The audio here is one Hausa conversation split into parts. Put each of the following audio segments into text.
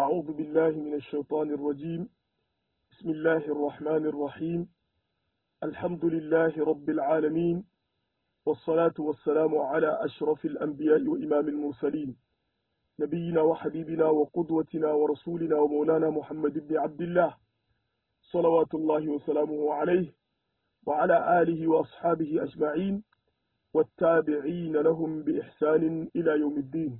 أعوذ بالله من الشيطان الرجيم بسم الله الرحمن الرحيم الحمد لله رب العالمين والصلاة والسلام على أشرف الأنبياء وإمام المرسلين نبينا وحبيبنا وقدوتنا ورسولنا ومولانا محمد بن عبد الله صلوات الله وسلامه عليه وعلى آله وأصحابه أجمعين والتابعين لهم بإحسان إلى يوم الدين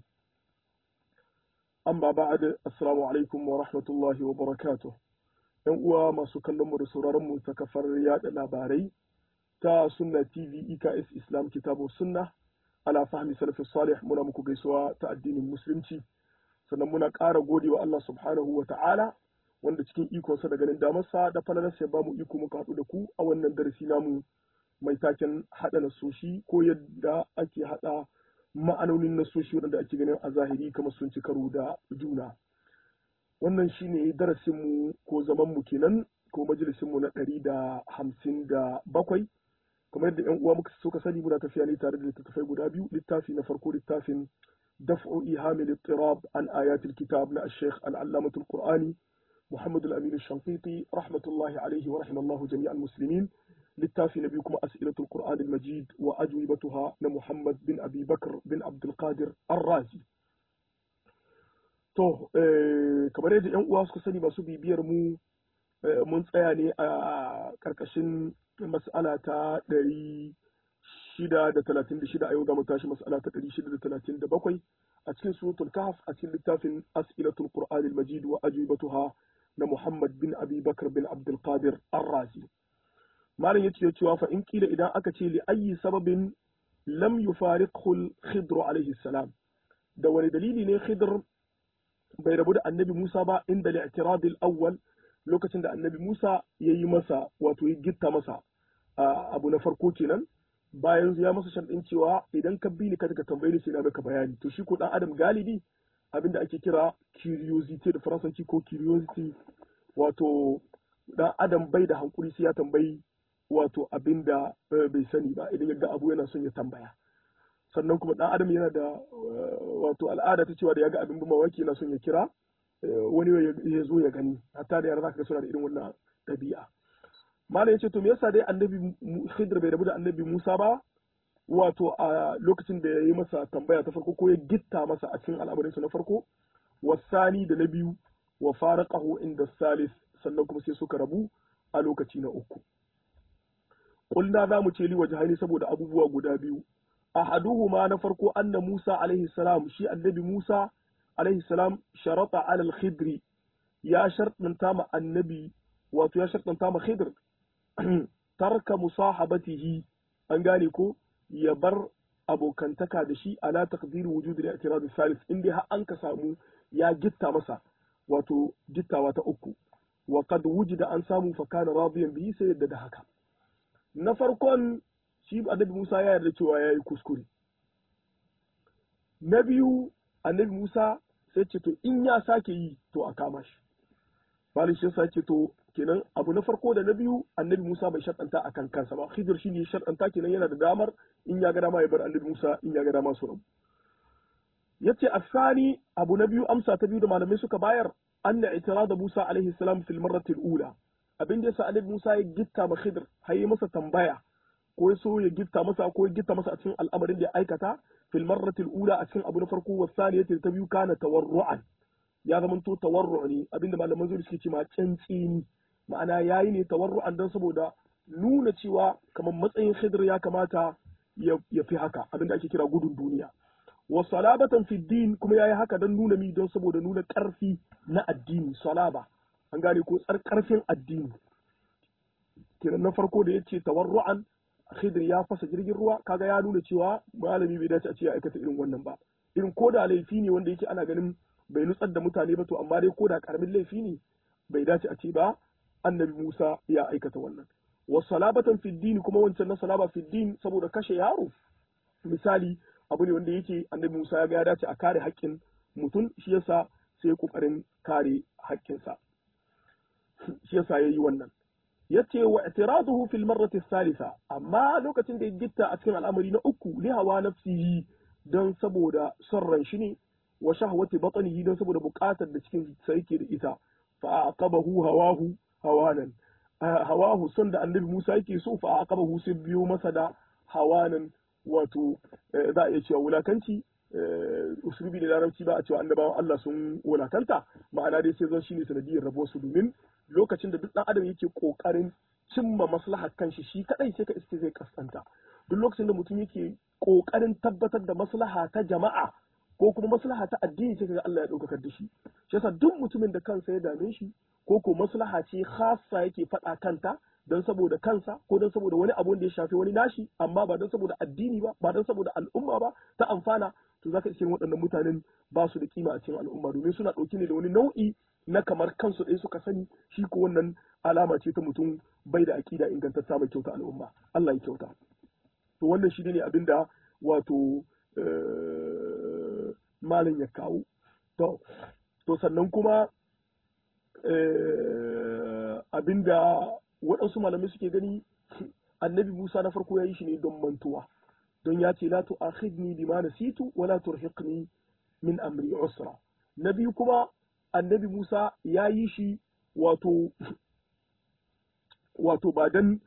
amma ba'ad assalamu alaikum wa rahmatullahi wa barakatuh yan uwa masu kallon mu da sauraron mu ta kafar yada labarai ta sunna tv eks islam kitabu sunna ala fahmi salafi salih muna muku gaisuwa ta addinin musulunci sannan muna ƙara gode wa Allah subhanahu wa ta'ala wanda cikin ikonsa da ganin damarsa da falalarsa ya bamu iko muka haɗu da ku a wannan darasi namu mai taken haɗa nasoshi ko yadda ake haɗa ma'anonin nasoshi waɗanda ake ganin a zahiri kamar sun ci karo da juna wannan shine darasinmu ko zamanmu kenan ko majalisinmu na ɗari da hamsin da bakwai kamar yadda yan uwa muka suka sani muna tafiya ne tare da littattafai guda biyu littafi na farko littafin daf'u ihamil ittirab an ayatul kitab na ash-shaykh al-allamatul qur'ani محمد الأمين الشنقيطي رحمة الله عليه ورحم الله جميع المسلمين littafi na biyu kuma as'ilatul qur'an al-majid wa ajwibatuha na muhammad bin abi bakr bin abdul qadir ar-razi to kamar yadda yan uwa suka sani masu bibiyar mu mun tsaya ne a karkashin mas'ala ta ɗari shida da talatin da shida a yau za mu tashi mas'ala ta ɗari shida da talatin da bakwai a cikin suratul kahf a cikin littafin as'ilatul qur'an al-majid wa ajwibatuha na muhammad bin abi bakr bin abdul qadir ar-razi malam yace cewa fa in kila idan aka ce li ayi sababin lam yufariqhu al-khidr alayhi salam da wani dalili ne khidr bai rabu da annabi Musa ba inda al-i'tirad al-awwal lokacin da annabi Musa yayi masa wato ya gitta masa abu na farko kenan bayan ya masa sharɗin cewa idan ka bi ni ka tambaye ni sai na maka bayani to shi ko dan adam galibi abinda ake kira curiosity da faransanci ko curiosity wato dan adam bai da hankuri sai ya tambayi wato abin da bai sani ba idan yaga abu yana son ya tambaya sannan kuma dan adam yana da wato al'ada ta cewa da yaga abin bin mawaki yana son ya kira wani ya zo ya gani hatta da yara zaka ga suna da irin wannan ɗabi'a malam yace to me yasa dai annabi Khidr bai rabu da annabi Musa ba wato a lokacin da ya yi masa tambaya ta farko ko ya gitta masa a cikin al'amarinsa na farko wasani da na biyu wa faraqahu inda salis sannan kuma sai suka rabu a lokaci na uku Kulna za mu ce li wajhaini saboda abubuwa guda biyu. Ahaduhuma na farko anna Musa alaihi salam shi annabi Musa alaihi salam sharata ala al-khidri ya shartanta ma annabi wato ya shartanta ma khidr tarka musahabatihi an gane ko ya bar abokantaka da shi ala taqdir wujud al-i'tirad al-thalith inda har an ka samu ya gitta masa wato gittawa ta uku wa qad wujida an samu fa kana radiyan bihi sai yadda da haka na farkon shi annabi Musa ya yarda cewa ya yi kuskure. Na biyu annabi Musa sai ce to in ya sake yi to a kama shi. Bali shi sa ce to kenan abu na farko da na biyu annabi Musa bai shaɗanta a kan kansa ba. Khidir shi ne shaɗanta kenan yana da damar in ya ga dama ya bar annabi Musa in ya ga dama su rabu. Yace asani abu na biyu amsa ta biyu da malamai suka bayar anna itirada Musa alaihi salam fil marrati al-ula abin da yasa annabi Musa ya gitta ma Khidir har yi masa tambaya ko ya so ya gitta masa ko ya gitta masa a cikin al'amarin da ya aikata fil marrati ula a cikin abu na farko wa saniyati ta biyu kana tawarru'an ya zama to tawarru ne abinda malaman zuwa suke cewa cantsini ma'ana yayi ne tawarru'an dan saboda nuna cewa kamar matsayin Khidir ya kamata ya fi haka abinda ake kira gudun duniya wa salabatan fi din kuma yayi haka dan nuna mi don saboda nuna karfi na addini salaba an gane ko karfin addini kenan na farko da yace tawarru'an Khidir ya fasa jirgin ruwa kaga ya nuna cewa malami bai dace a ce ya aikata irin wannan ba irin ko da laifi ne wanda yake ana ganin bai nutsar da mutane ba to amma dai ko da karamin laifi ne bai dace a ce ba annabi Musa ya aikata wannan wa salabatan fi din kuma wancan na salaba fi din saboda kashe yaro misali abu ne wanda yake annabi Musa ya ga ya dace a kare haƙƙin mutum shi yasa sai kokarin kare haƙƙinsa shi yasa yayi wannan yace wa i'tiraduhu fil marrati thalitha amma lokacin da ya gitta a cikin al'amari na uku li hawa nafsihi don saboda son ran shi ne wa shahwati batnihi don saboda buƙatar da cikin sa yake da ita fa aqabahu hawahu hawanan hawahu son da annabi Musa yake so fa aqabahu sai biyo masa da hawanan wato za a iya cewa wulakanci usulubi da larabci ba a cewa annabawan Allah sun wulakanta ma'ana dai sai zan shine sanadiyar rabo su domin lokacin da duk dan adam yake kokarin cimma maslahar kanshi shi kadai sai ka iske zai kaskanta duk lokacin da mutum yake kokarin tabbatar da maslaha ta jama'a ko kuma maslaha ta addini sai kaga Allah ya daukakar da shi shi yasa duk mutumin da kansa ya dame shi ko ko maslaha ce khassa yake faɗa kanta don saboda kansa ko don saboda wani abu da ya shafi wani nashi amma ba don saboda addini ba ba don saboda al'umma ba ta amfana to zaka iske waɗannan mutanen ba su da kima a cikin al'umma domin suna ɗauki ne da wani nau'i na kamar kansu ɗaya suka sani shi ko wannan alama ce ta mutum bai da aƙida ingantacce mai kyauta al'umma Allah ya kyauta to wannan shi ne abinda wato malam ya kawo to to sannan kuma abinda waɗansu malamai suke gani annabi Musa na farko ya yi shi ne don mantuwa don ya ce la tu'akhidni bima nasitu wa la turhiqni min amri usra na biyu kuma annabi Musa ya yi shi wato wato ba dan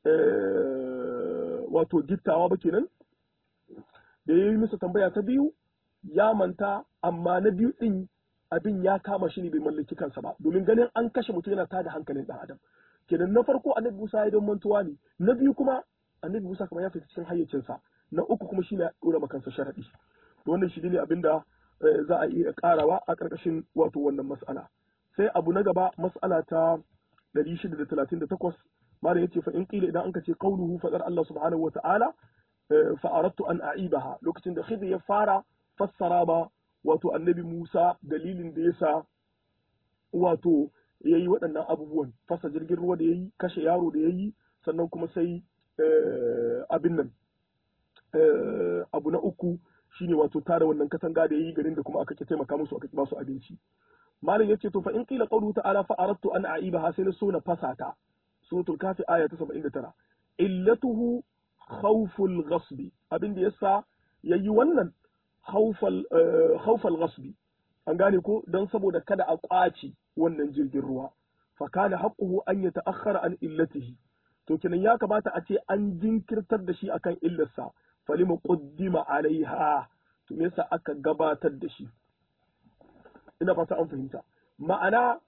wato gittawa ba kenan da ya yi masa tambaya ta biyu ya manta amma na biyu din abin ya kama shi ne bai mallaki kansa ba domin ganin an kashe mutum yana tada hankalin dan adam kenan na farko annabi Musa ya don mantuwa ne na biyu kuma annabi Musa kamar ya fita cikin hayyacinsa na uku kuma shine ya dora maka kansa sharadi to wannan shi ne abinda za a iya karawa a karkashin wato wannan mas'ala sai abu na gaba mas'ala ta 638 malam yace fa in qila idan anka ce qauluhu fadar Allah subhanahu wa ta'ala fa aradtu an a'ibaha lokacin da khidr ya fara fassara ba wato annabi Musa dalilin da yasa wato ya yi waɗannan abubuwan fasa jirgin ruwa da ya yi kashe yaro da ya yi sannan kuma sai abin nan abu na uku shine wato tara wannan katanga da ya yi garin da kuma aka ke taimaka musu aka ba su abinci malam yace to fa in qila qawlu ta'ala fa aradtu an a'ibaha sai na so na fasata suratul kafi aya ta 79 illatuhu khawful ghasbi abin da yasa yayi wannan khawfal khawfal ghasbi an gane ko don saboda kada a ƙwace wannan jirgin ruwa fa kana haqquhu an yata'akhkhara an illatihi to kenan ya kamata a ce an jinkirtar da shi akan illarsa falima quddima alaiha to me yasa aka gabatar da shi ina fata an fahimta ma'ana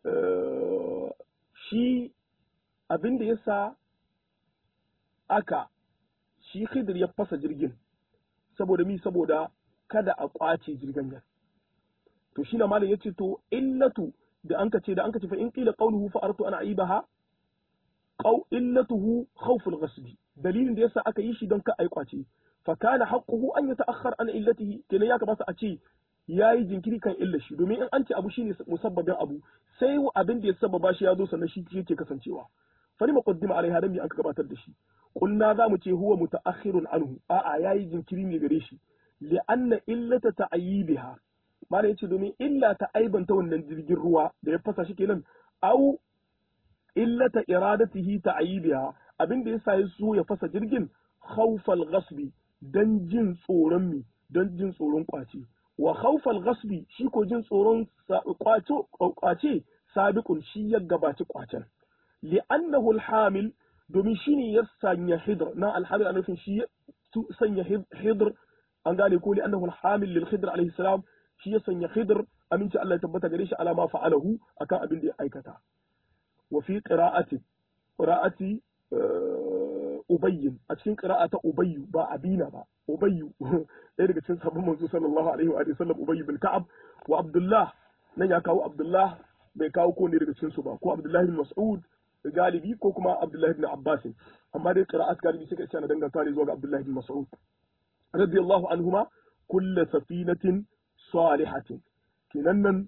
shi abin da yasa aka shi khidir ya fasa jirgin saboda mi saboda kada a ƙwace jirgin nan to shi na malam yace to illatu da anka ce da anka ce fa in qila qawluhu fa aratu ana aibaha qaw illatuhu khawful ghasbi dalilin da yasa aka yi shi don ka ai kwace fa kana haqquhu an yata'akhkhar an illatihi kenan ya kamata a ce yayi jinkiri kan illar shi domin in an ce abu shine musabbabin abu sai abin da ya sababa shi ya zo sannan shi yake kasancewa fa ni muqaddima alaiha dan an ka gabatar da shi qulna za mu ce huwa muta'akhirun anhu a'a yayi jinkiri ne gare shi li'anna illata ta'yibiha malam yace domin illa ta aibanta wannan jirgin ruwa da ya fasa shi kenan au illata iradatihi ta'yibiha abin da yasa ya so ya fasa jirgin khawfal ghasbi dan jin tsoron mi dan jin tsoron kwace wa khawfal ghasbi shi ko jin tsoron kwace kwace sabiqun shi ya gabaci kwacen li'annahu alhamil domin shine ya sanya hidr na alhamil a nufin shi ya sanya hidr an gane ko li'annahu alhamil lil khidr alayhi salam shi ya sanya khidr aminci Allah ya tabbata gare shi alama fa'alahu akan abin da ya aikata wa fi qira'ati qira'ati ubayyin a cikin qira'ata ubayyu ba abina ba ubayyu ɗaya daga cikin sahabban manzo sallallahu alaihi wa sallam ubayyu bin ka'ab wa abdullah nan ya kawo abdullah bai kawo ko ne daga cikin su ba ko abdullah bin mas'ud galibi ko kuma abdullah bin abbas amma dai qira'at galibi suka ce na danganta ne zuwa ga abdullah bin mas'ud radiyallahu anhuma kullu safinatin salihatin kenan nan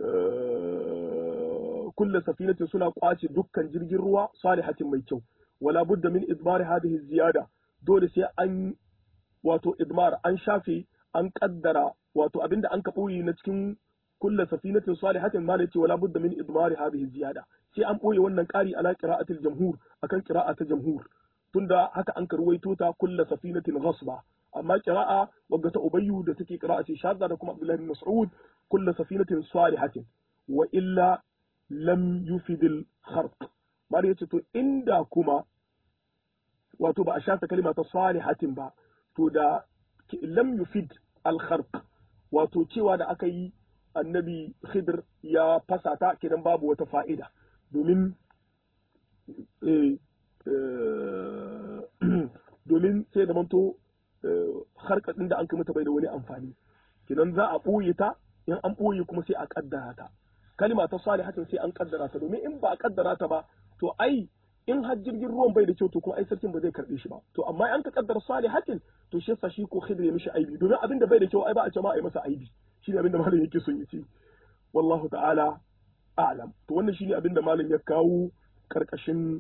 kulle safinatin suna kwace dukkan jirgin ruwa salihatin mai kyau wala budda min idmar hadhihi ziyada dole sai an wato idmar an shafe an kaddara wato abinda an kaboyi na cikin kulle safinatin salihatin ma yace wala budda min idmar hadhihi ziyada sai an boye wannan kari ala qira'atil jamhur akan qira'atul jamhur tunda haka an karwaito ta kulle safinatin ghasba amma qira'a wagga ta ubayyu da take qira'a ce shadda da kuma abdullahi bin mas'ud kullu safinatin salihatin wa illa lam yufidil kharq mali yace to inda kuma wato ba a shata kalima ta salihatin ba to da lam yufid al kharq wato cewa da aka yi annabi khidr ya fasata kidan babu wata fa'ida domin domin sai da manto harkadin da an kai mata bai da wani amfani kinan za a ɓoye ta in an ɓoye kuma sai a kaddara ta kalima ta salihatin sai an kaddara ta domin in ba a kaddara ta ba to ai in har jirgin ruwan bai da kyau to kuma ai sarkin ba zai karbe shi ba to amma an ka kaddara salihatin to shi yasa shi ko khidr ya mishi aibi domin abin da bai da kyau ai ba a ce ma ai masa aibi shine abin da malam yake son ya ce wallahu ta'ala a'lam to wannan shine abin da malam ya kawo karkashin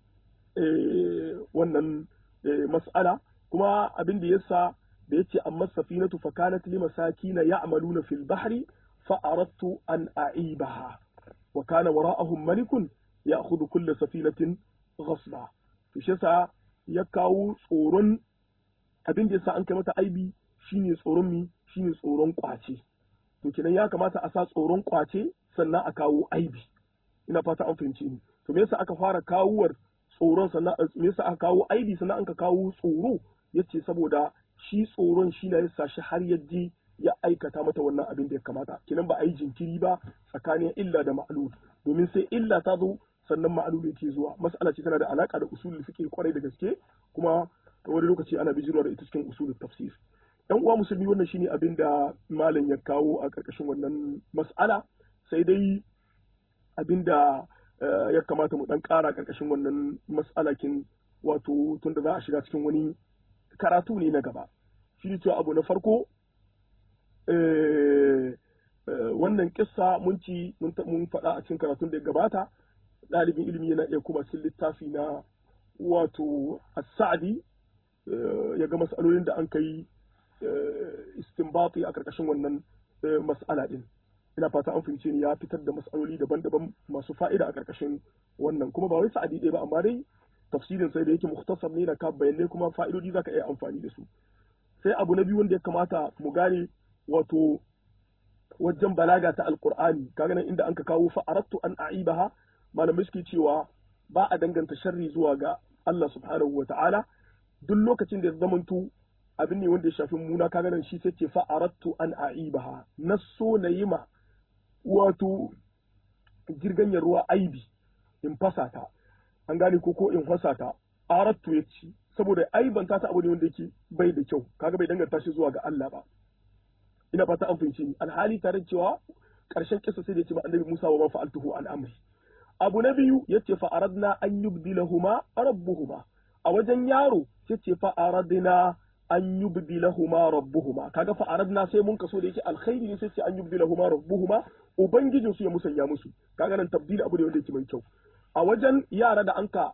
wannan mas'ala kuma abin da yasa da yace amma safinatu fa kanat li masakina ya'maluna fil bahri fa aradtu an a'ibaha wa kana wara'ahum malikun ya'khudhu kull safinatin ghasba to shi yasa ya kawo tsoron abin da yasa an kai mata aibi shine tsoron mi shine tsoron kwace to kenan ya kamata a sa tsoron kwace sannan a kawo aibi ina fata an fahimci ni to me yasa aka fara kawuwar tsoron sannan me yasa aka kawo aibi sannan an ka kawo tsoro yace saboda shi tsoron shi na yasa shi har yaji ya aikata mata wannan abin da ya kamata kenan ba a yi jinkiri ba tsakanin illa da ma'lul domin sai illa ta zo sannan ma'lul yake zuwa mas'ala ce tana da alaka da usulul fiqh kwarai da gaske kuma wani lokaci ana bijirwa da ita cikin usulul tafsir yan uwa musulmi wannan shine abin da malam ya kawo a karkashin wannan mas'ala sai dai abin da ya kamata mu dan kara karkashin wannan mas'alakin wato tunda za a shiga cikin wani karatu ne na gaba shi ne cewa abu na farko wannan kissa mun ci mun faɗa a cikin karatun da ya gabata ɗalibin ilimi yana iya kuma cikin littafi na wato as-sa'di ya ga mas'alolin da an kai istinbati a karkashin wannan mas'ala din ina fata an fahimce ni ya fitar da mas'aloli daban-daban masu fa'ida a karkashin wannan kuma ba wai sa'adi ɗaya ba amma dai tafsirin sai da yake mukhtasar ne da ka bayanai kuma fa'idodi zaka iya amfani da su sai abu na biyu wanda ya kamata mu gane wato wajen balaga ta alqur'ani kaga nan inda anka kawo fa aradtu an a'ibaha malamai suke cewa ba a danganta sharri zuwa ga Allah subhanahu wa ta'ala duk lokacin da ya zamanto abin ne wanda ya shafi muna kaga nan shi sai ce fa aradtu an a'ibaha na so na yi ma wato jirganyar ruwa aibi in fasa ta an gane ko ko in fasa ta aradtu ya ci saboda aibanta ta abu ne wanda yake bai da kyau kaga bai danganta shi zuwa ga Allah ba ina fata an fahimci ni alhali tare cewa karshen kisa sai da ce ma annabi Musa wa ma fa'altuhu an amri abu na biyu yace fa aradna an yubdilahuma rabbuhuma a wajen yaro sai ce fa aradna an yubdilahuma rabbuhuma kaga fa aradna sai mun kaso da yake alkhairi ne sai ce an yubdilahuma rabbuhuma ubangijin su ya musanya musu kaga nan tabdil abu ne wanda yake mai kyau a wajen yara da anka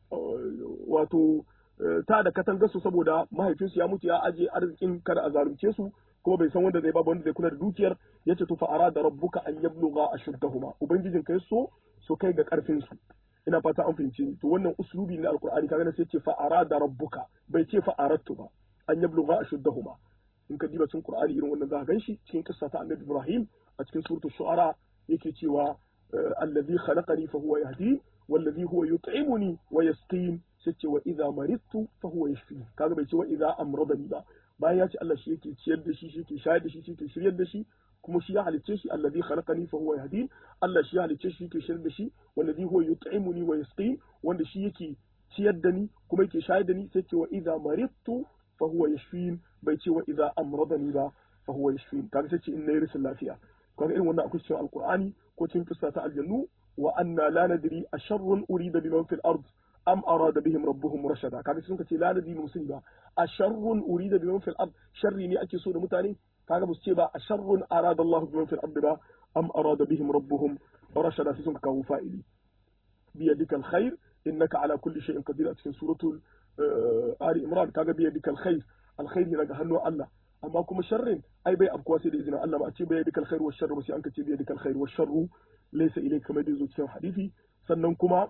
wato ta da katangar su saboda mahaifinsu ya mutu ya aje arzikin kada a zalunce su kuma bai san wanda zai ba wanda zai kula da dukiyar yace to fa arada rabbuka an yablugha ashuddahuma ubangijin kai so so kai ga karfin su ina fata an fahimce ni to wannan uslubi na alqur'ani kaga sai ce fa arada rabbuka bai ce fa aradtu ba an yablugha ashuddahuma in ka diba cikin qur'ani irin wannan za ka ganshi cikin kissa ta annabi ibrahim a cikin suratul shu'ara yake cewa allazi khalaqani fa huwa yahdi wallazi huwa yut'imuni wa yasqin sai ce wa idza maridtu fa huwa yashfi kaga bai ce wa idza amradani ba bayan ya ce Allah shi yake ciyar da shi shi yake shayar da shi shi yake shiryar da shi kuma shi ya halicce shi allazi khalaqani fa huwa yahdin Allah shi ya halicce shi yake shiryar da shi wallazi huwa yut'imuni wa yasqin wanda shi yake ciyar da ni kuma yake shayar da ni sai ce wa idza maridtu fa huwa yashfin bai ce wa idza amradani ba fa huwa yashfin kaga sai ce in nayi rashin lafiya kaga irin wannan akwai cikin alqur'ani ko cikin kissa ta aljannu wa anna la nadri asharrun urida biman fil ard am arada bihim rabbuhum rashada kaga sun ce la nadri muslim ba asharrun urida biman fil ard sharri ne ake so da mutane kaga musu ce ba asharrun arada Allah biman fil ard ba am arada bihim rabbuhum rashada sai sun kawo fa'ili biyadika alkhair innaka ala kulli shay'in qadir a cikin suratul ali imran kaga biyadika alkhair alkhair ne daga hannun Allah amma kuma sharrin ai bai abkuwa sai da izinin Allah ba a ce bai yadika alkhair wa sharru sai an ka ce bai yadika alkhair wa sharru laysa ilayka kamar da zo cikin hadisi sannan kuma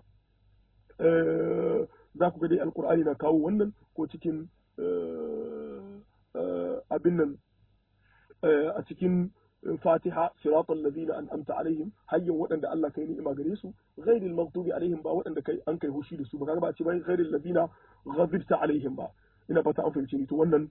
za ku ga dai alkur'ani na kawo wannan ko cikin abin nan a cikin fatiha siratal ladina an'amta alaihim hayyan waɗanda Allah kai ni'ima gare su ghairil maghdubi alaihim ba waɗanda kai an kai hushi da su ba kaga ba ce bai ghairil ladina ghadibta alaihim ba ina fata an fahimci ni to wannan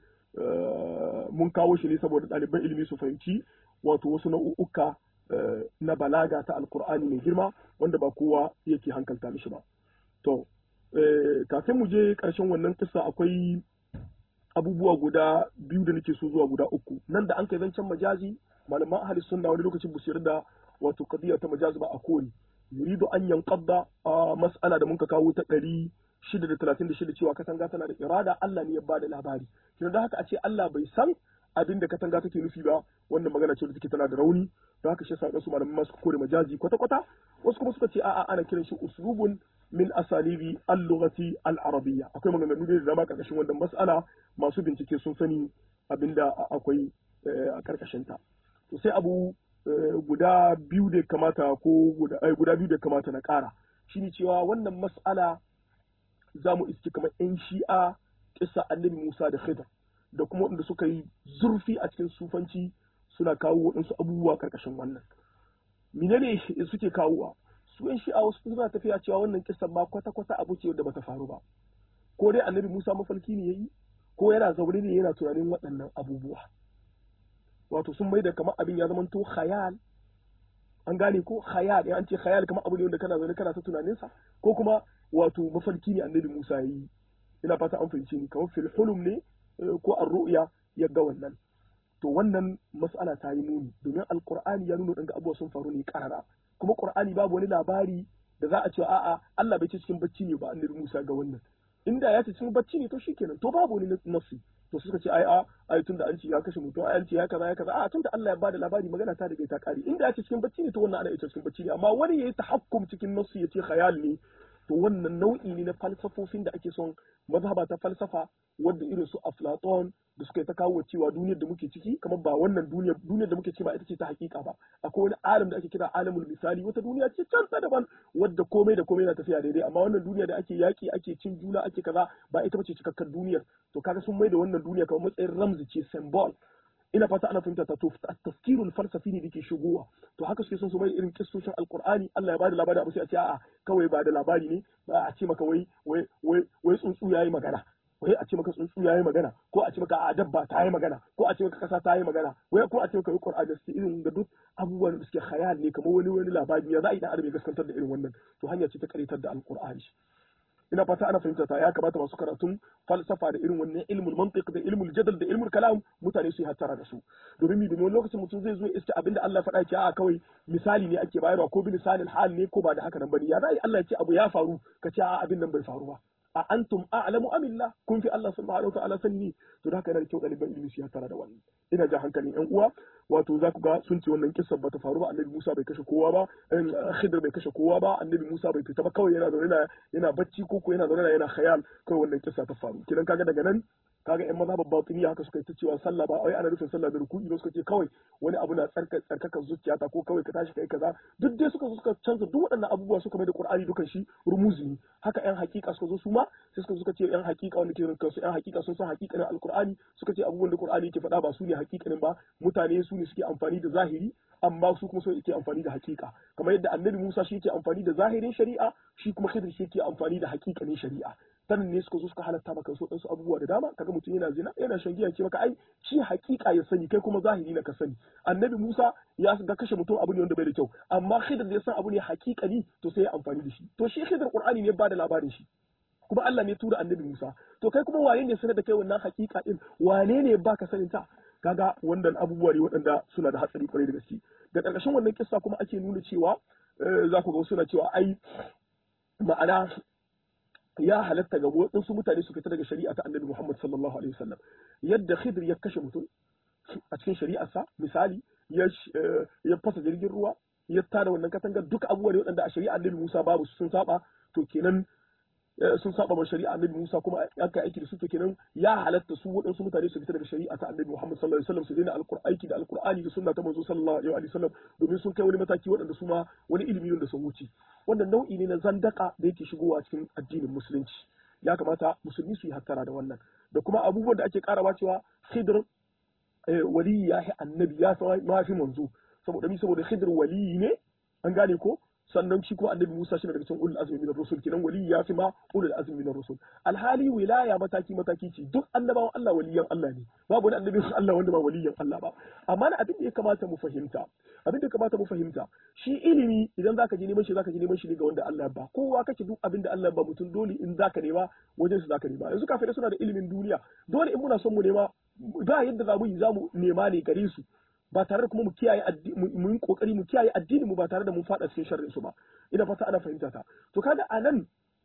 mun kawo shi ne saboda ɗaliban ilimi su fahimci wato wasu nau'uka na balaga ta alkur'ani mai girma wanda ba kowa yake hankalta mishi ba to kafin mu je ƙarshen wannan kissa akwai abubuwa guda biyu da nake so zuwa guda uku nan da an kai zancen majazi malaman ahli sunna wani lokacin bu da wato qadiya ta majazi ba a koli yuridu an yanqadda mas'ala da muka kawo ta ɗari shida da talatin da shida cewa katanga tana da irada Allah ne ya bada labari kina da haka a ce Allah bai san abin da katanga take nufi ba wannan magana ce da take tana da rauni da haka shi sa su malaman masu kore majazi kwata kwata wasu kuma suka ce a'a ana kiran shi uslubun min asalibi al-lughati al-arabiyya akwai maganganu da dama karkashin wannan mas'ala masu bincike sun sani abinda akwai a karkashin ta to sai abu guda biyu da kamata ko guda biyu da kamata na kara shine cewa wannan mas'ala za mu iske kamar 'yan shi'a kisa annabi Musa da Khidr da kuma waɗanda suka yi zurfi a cikin sufanci suna kawo waɗansu abubuwa karkashin wannan. Menene suke kawowa? Su 'yan shi'a wasu suna tafiya cewa wannan kisan ma kwata-kwata abu ce da bata faru ba. Ko dai annabi Musa mafarki ne yayi ko yana zaune ne yana tunanin waɗannan abubuwa. Wato sun mai da kamar abin ya zamanto khayal an gane ko khayal an ce khayal kamar abu ne wanda kana zaune kana ta tunaninsa ko kuma wato mafarki ne annabi Musa yi ina fata an fahimci ni kamar fil hulum ne ko ar ru'ya ya ga wannan to wannan mas'ala ta yi muni domin alqur'ani ya nuna danga abubuwa sun faru ne karara kuma qur'ani babu wani labari da za a ce a'a Allah bai ce cikin bacci ne ba annabi Musa ga wannan inda ya ce cikin bacci ne to shikenan to babu wani nafsi to suka ce ai a ai tunda an ce ya kashe mutum ai an ce ya kaza ya kaza a tunda Allah ya bada labari magana ta daga ta kare inda ya ce cikin bacci ne to wannan ana ita cikin bacci ne amma wani yayi tahakkum cikin nafsi ya ce khayal ne to wannan nau'i ne na falsafofin da ake son mazhaba ta falsafa wadda irin su Aflaton da suka yi ta kawo cewa duniyar da muke ciki kamar ba wannan duniyar duniyar da muke ciki ba ita ce ta hakika ba akwai wani alam da ake kira alamul misali wata duniya ce can ta daban wadda komai da komai na tafiya daidai amma wannan duniya da ake yaki ake cin juna ake kaza ba ita bace cikakkar duniyar to kaga sun mai da wannan duniya kamar matsayin ramzi ce symbol ina fata ana fahimta ta to tafkirul falsafi ne dake shigowa to haka suke son su mai irin kissoshin alqur'ani Allah ya bada labari abu sai a ce a'a kawai ba da labari ne ba a ce maka wai wai wai wai tsuntsu yayi magana wai a ce maka tsuntsu yayi magana ko a ce maka a dabba ta yi magana ko a ce maka kasa ta yi magana wai ko a ce maka qur'ani da irin da duk abubuwan da suke khayal ne kamar wani wani labari ya za a yi dan adam ya gaskantar da irin wannan to hanya ce ta karitar da alqur'ani ina fata ana fahimta ta ya kamata masu karatun falsafa da irin wannan ilmul mantiq da ilmul jadal da ilmul kalam mutane su yi hattara da su domin mi domin lokacin mutum zai zo iska abinda Allah ya faɗa ce a kawai misali ne ake bayarwa ko bilisanil hal ne ko ba da haka nan bane ya zai Allah ya ce abu ya faru ka ce a abin nan bai faru ba a antum a'lamu amillah kun fi Allah subhanahu wa ta'ala sanni to da haka yana da kyau ɗaliban ilimi su yi hattara da wannan ina jan hankalin yan uwa wato za ku ga sun ce wannan kissa bata faru ba annabi Musa bai kashe kowa ba Khidr bai kashe kowa ba annabi Musa bai fita ba kawai yana zaune yana yana bacci ko ko yana zaune yana khayal kawai wannan kissa ta faru kidan kaga daga nan kaga yan mazhabar batiniya haka suka yi ta cewa sallah ba wai ana nufin sallah da ruku'i ba suka ce kawai wani abu na tsarka tsarkaka zuciya ta ko kawai ka tashi kai kaza duk dai suka zo suka canza duk waɗannan abubuwa suka mai da Qur'ani dukan shi rumuzi ne haka yan hakika suka zo su ma sai suka suka ce yan hakika wanda ke rinka su yan hakika sun san hakikanin alqur'ani suka ce abubuwan da Qur'ani yake faɗa ba su ne hakikanin ba mutane su ne suke amfani da zahiri amma su kuma so yake amfani da hakika kamar yadda annabi Musa shi yake amfani da zahirin shari'a shi kuma Khidir shi yake amfani da hakikanin shari'a sanin ne suka zo suka halatta maka so ɗansu abubuwa da dama kaga mutum yana zina yana shan giya ce maka ai shi hakika ya sani kai kuma zahiri na ka sani annabi Musa ya ga kashe mutum abu ne wanda bai da kyau amma Khidir ya san abu ne hakikani to sai ya amfani da shi to shi Khidir Qur'ani ne ba da labarin shi kuma Allah ne tura annabi Musa to kai kuma wane ne sanar da kai wannan hakika din wane ne baka sanin ta kaga wannan abubuwa ne waɗanda suna da hatsari kwarai da gaske da ƙarƙashin wannan kissa kuma ake nuna cewa za ku ga suna cewa ai ma'ana ya halatta ga waɗansu mutane su fita daga shari'a ta annabi Muhammad sallallahu alaihi wasallam yadda Khidir ya kashe mutum a cikin shari'arsa misali ya ya fasa jirgin ruwa ya tada wannan katangar duka abubuwa ne waɗanda a shari'a annabi Musa babu sun saba to kenan sun saba ma shari'a annabi Musa kuma aka aiki da su to kenan ya halatta su waɗansu mutane su fita daga shari'a ta annabi Muhammad sallallahu alaihi wasallam su daina aiki da alqur'ani da sunna ta manzo sallallahu alaihi wasallam domin sun kai wani mataki waɗanda su ma wani ilimi wanda sun wuce wannan nau'i ne na zandaka da yake shigowa cikin addinin musulunci ya kamata musulmi su yi hattara da wannan da kuma abubuwan da ake karawa cewa khidr wali ya fi annabi ya ma fi manzo saboda mi saboda khidr wali ne an gane ko sannan shi ko annabi Musa shi daga cikin ulul azmi min rusul kinan wali ya fi ma ulul azmi min rusul alhali wilaya mataki mataki ce duk annabawan Allah waliyan Allah ne babu wani annabi Allah wanda ba waliyan Allah ba amma na abin da ya kamata mu fahimta abin da ya kamata mu fahimta shi ilimi idan zaka je neman shi zaka je neman shi ne ga wanda Allah ba kowa kake duk abin da Allah ba mutum dole in zaka nema wajen su zaka nema yanzu kafirai suna da ilimin duniya dole in muna son mu nema ba yadda za mu yi za mu nema ne gare su ba tare da kuma mu kiyaye mu yi kokari mu kiyaye addini mu ba tare da mun fada cikin sharrin su ba ina fata ana fahimta ta to kaga anan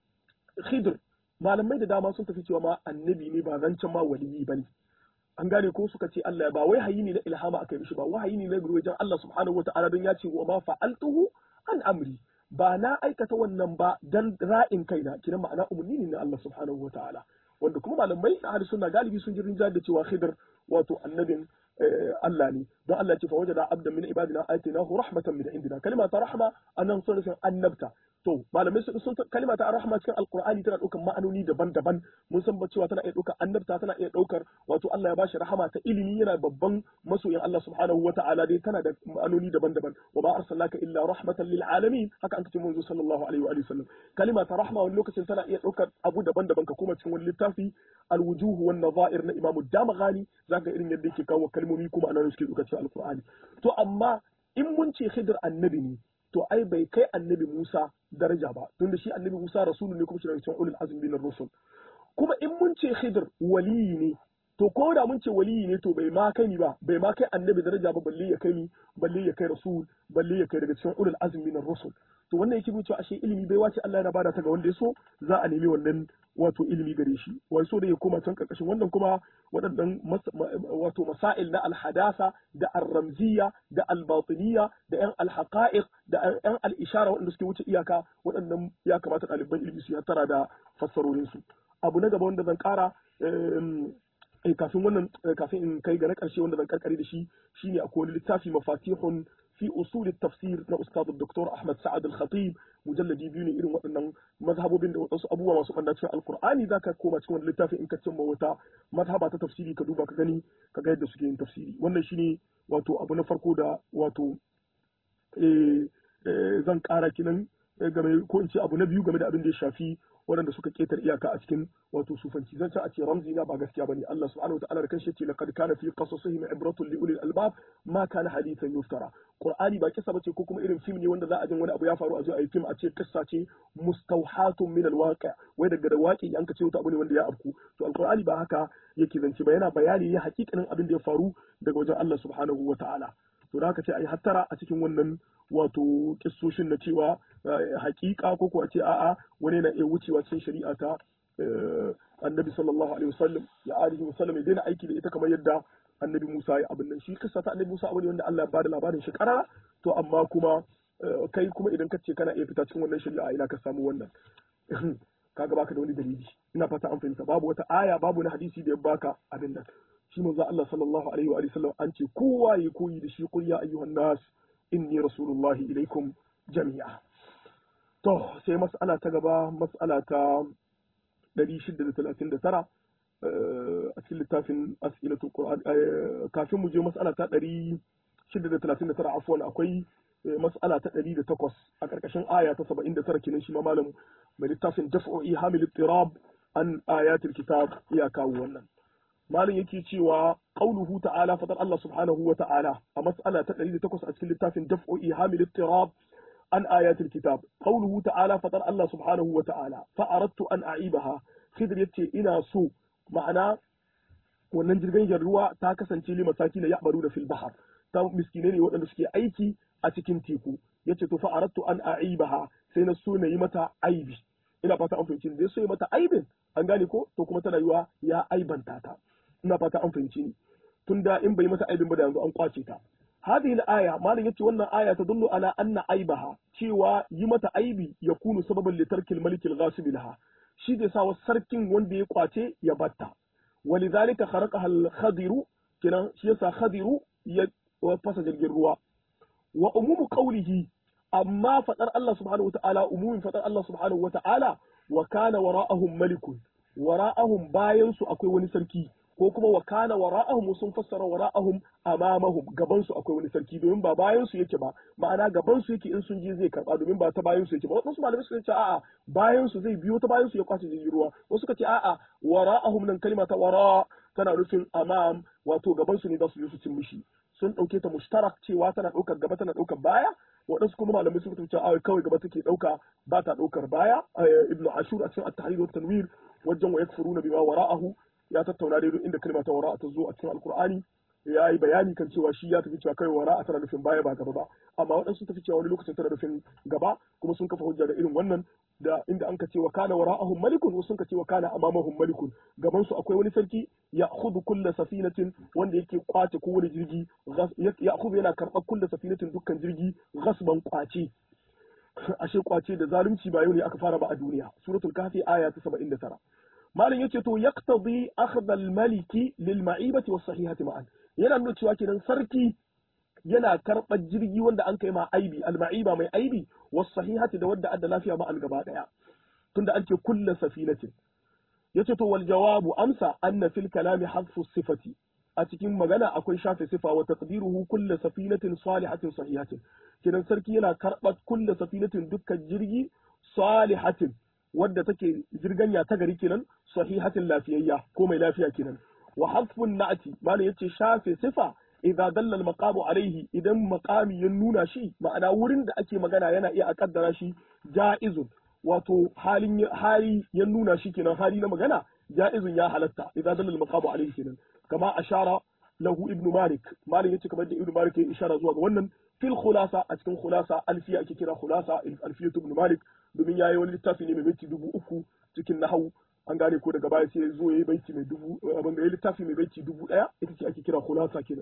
khidr malamai da dama sun tafi cewa ma annabi ne ba zancen ma waliyi bane an gane ko suka ce Allah ba wai hayi ne na ilhama aka yi mishi ba wahayi ne na wajen Allah subhanahu wataala don ya ce wa ma fa'altuhu an amri ba na aikata wannan ba dan ra'in kaina kinan ma'ana umarni ne na Allah subhanahu wataala wanda kuma malamai na hadisi suna galibi sun ji rinjar da cewa khidr wato annabin Allah ne don Allah ce fa wajada abdan min ibadina atinahu rahmatan min indina kalma ta rahma anan sun nufin annabta to malamai sun sun kalma ta rahma cikin alqur'ani tana daukar ma'anoni daban-daban mun san cewa tana iya daukar annabta tana iya daukar wato Allah ya bashi rahama ta ilimi yana babban masoyin Allah subhanahu wata'ala dai tana da ma'anoni daban-daban wa ma arsalnaka illa rahmatan lil alamin haka an kace manzo sallallahu alaihi wa sallam kalma ta rahma wani lokacin tana iya daukar abu daban-daban ka kuma cikin wani littafi alwujuh wan nadha'ir na Imam Damaghani zaka irin yadda yake kawo kalmomi kuma anan suke duka cikin alqur'ani to amma in mun ce khidr annabi ne to ai bai kai annabi Musa daraja ba tunda shi annabi Musa rasulu ne kuma shi daga cikin ulul azmi min rusul kuma in mun ce khidr waliyi ne to ko da mun ce waliyi ne to bai ma kai ni ba bai ma kai annabi daraja ba balle ya kai ni balle ya kai rasul balle ya kai daga cikin ulul azmi min rusul to wannan yake nuna cewa ashe ilimi bai wace Allah yana bada ta ga wanda ya so za a nemi wannan wato ilimi gare shi wai so da ya koma can karkashin wannan kuma waɗannan wato masail na alhadasa da arramziya da albatiniya da yan alhaqa'iq da yan al'ishara waɗanda suke wuce iyaka waɗannan ya kamata ɗaliban ilimi su tara da fassarorin su abu na gaba wanda zan ƙara kafin wannan kafin in kai ga na ƙarshe wanda zan karkare da shi shine akwai wani littafi mafatihun في أصول التفسير na أستاذ الدكتور أحمد سعد الخطيب مجلدي biyu ne irin waɗannan mazhabobin da wasu abubuwa masu ɓanna cikin alkur'ani za ka koma cikin wani littafi in ka cimma wata mazhaba ta tafsiri ka duba ka gani ka ga yadda suke yin tafsiri wannan shine wato abu na farko da wato zan ƙara kinan game ko in ce abu na biyu game da abin da ya shafi waɗanda suka ketar iyaka a cikin wato sufanci zan ce a ce ramzi na ba gaskiya bane Allah subhanahu wa ta'ala da kanshi ce laqad kana fi qasasihim ibratun li ulil albab ma kana hadithan yuftara qur'ani ba kissa bace ko kuma irin film ne wanda za a jin wani abu ya faru a zo a yi film a ce kissa ce mustawhatun min alwaqi wai daga da waki an ka ce wata abu ne wanda ya afku to alqur'ani ba haka yake zance ba yana bayani ne hakikanin abin da ya faru daga wajen Allah subhanahu wa ta'ala to da haka ce ai hattara a cikin wannan wato kissoshin na cewa hakika ko kuwa ce a'a wani na iya wucewa cikin shari'a ta annabi sallallahu alaihi wasallam ya alihi wasallam ya daina aiki da ita kamar yadda annabi Musa ya abin nan shi kissa ta annabi Musa abu ne wanda Allah ya bada labarin shi karara to amma kuma kai kuma idan ka ce kana iya fita cikin wannan shari'a ina ka samu wannan kaga baka da wani dalili ina fata an fahimta babu wata aya babu na hadisi da ya baka abin nan shi manzo Allah sallallahu alaihi wa sallam an ce kowa ya koyi da shi qul ya ayyuhan nas inni rasulullahi ilaikum jami'a to sai mas'ala ta gaba mas'ala ta 639 a cikin littafin as'ilatul qur'an kafin mu je mas'ala ta 639 afwan akwai mas'ala ta 108 a karkashin aya ta 79 kenan shi ma malam mai littafin daf'u ihamil ittirab an ayatul kitab ya kawo wannan malin yake cewa qauluhu ta'ala fadar Allah subhanahu wa ta'ala a mas'ala ta 108 a cikin littafin daf'u ihamil ittirab an ayatul kitab qauluhu ta'ala fadar Allah subhanahu wa ta'ala fa aradtu an a'ibaha khidr yace ina so ma'ana wannan jirgin ruwa ta kasance li masaki na ya'baru da fil bahar ta miskine ne waɗanda suke aiki a cikin teku yace to fa aradtu an a'ibaha sai na so na yi mata aibi ina fata an fahimci da so yi mata aibin an gane ko to kuma tana yiwa ya aibanta ta ina fata an fahimci ni tunda in bai mata aibin ba da yanzu an kwace ta hadhihi al-aya malam yace wannan aya ta dullu ala anna aibaha cewa yi mata aibi ya kunu sababan li tarkil malik al-ghasib laha shi da sa sarkin wanda ya kwace ya batta walidhalika kharaqaha al-khadiru kinan shi yasa khadiru ya fasa jirgin ruwa wa umumu qawlihi amma fadar Allah subhanahu wa ta'ala umumin fadar Allah subhanahu wa ta'ala wa kana wara'ahum malikun wara'ahum bayan su akwai wani sarki ko kuma wa kana wara'ahum sun fassara wara'ahum amamahum gaban su akwai wani sarki domin ba bayan su yake ba ma'ana gaban su yake in sun je zai karba domin ba ta bayan su yake ba wasu malamai suka ce a'a bayan su zai biyo ta bayan su ya kwace jirgin ruwa wasu suka ce a'a wara'ahum nan kalma ta wara tana nufin amam wato gaban su ne za su je su cin mishi sun dauke ta mushtarak cewa tana daukar gaba tana daukar baya waɗansu kuma malamai sun ce a kawai gaba take dauka ba ta daukar baya ibnu ashur a cikin at-tahrir wa tanwir wajen wa yakfuruna bima wara'ahu ya tattauna dai duk inda kalma ta wara'a ta zo a cikin alkur'ani ya yi bayani kan cewa shi ya tafi cewa kai wara'a tana nufin baya ba gaba ba amma waɗansu tafi cewa wani lokacin tana nufin gaba kuma sun kafa hujja da irin wannan da inda an ka ce wa kana wara'ahum malikun wasu sun ka ce wa kana amamahum malikun gaban su akwai wani sarki ya khudu kulla safinatin wanda yake kwace kowane jirgi ya khudu yana karɓar kulla safinatin dukkan jirgi ghasban kwace ashe kwace da zalunci ba yau ne aka fara ba a duniya suratul kafi aya ta 79 malam yace to yaqtadi akhdha al-maliki lil ma'ibati was sahihati ma'an yana nuna cewa kenan sarki yana karɓar jirgi wanda an kai ma aibi al-ma'iba mai aibi was sahihati da wadda adda lafiya ma an gaba daya tunda an ce kullu safinatin yace to wal jawabu amsa anna fil kalami hadfu sifati a cikin magana akwai shafe sifa wa taqdiruhu kullu safinatin salihatin sahihatin kenan sarki yana karɓar kullu safinatin dukkan jirgi salihatin wadda take jirganya ta gari kenan sahihatin lafiyayya ko mai lafiya kenan wa hasfun na'ati malam yace shafe sifa idza dalla al maqamu alaihi idan maqami ya nuna shi ma'ana wurin da ake magana yana iya a kaddara shi ja'izun wato halin hali ya nuna shi kenan hali na magana ja'izun ya halatta idza dalla al maqamu alaihi kenan kama ashara lahu ibn malik malik yace kamar da ibn malik ya ishara zuwa ga wannan fil khulasa a cikin khulasa alfiya ake kira khulasa alfiyatu ibn malik domin yayi wani littafi ne mai baiti dubu uku cikin nahawu an gane ko daga baya sai zo yayi baiti mai dubu abin da yayi littafi mai baiti dubu daya ita ce ake kira khulasa kenan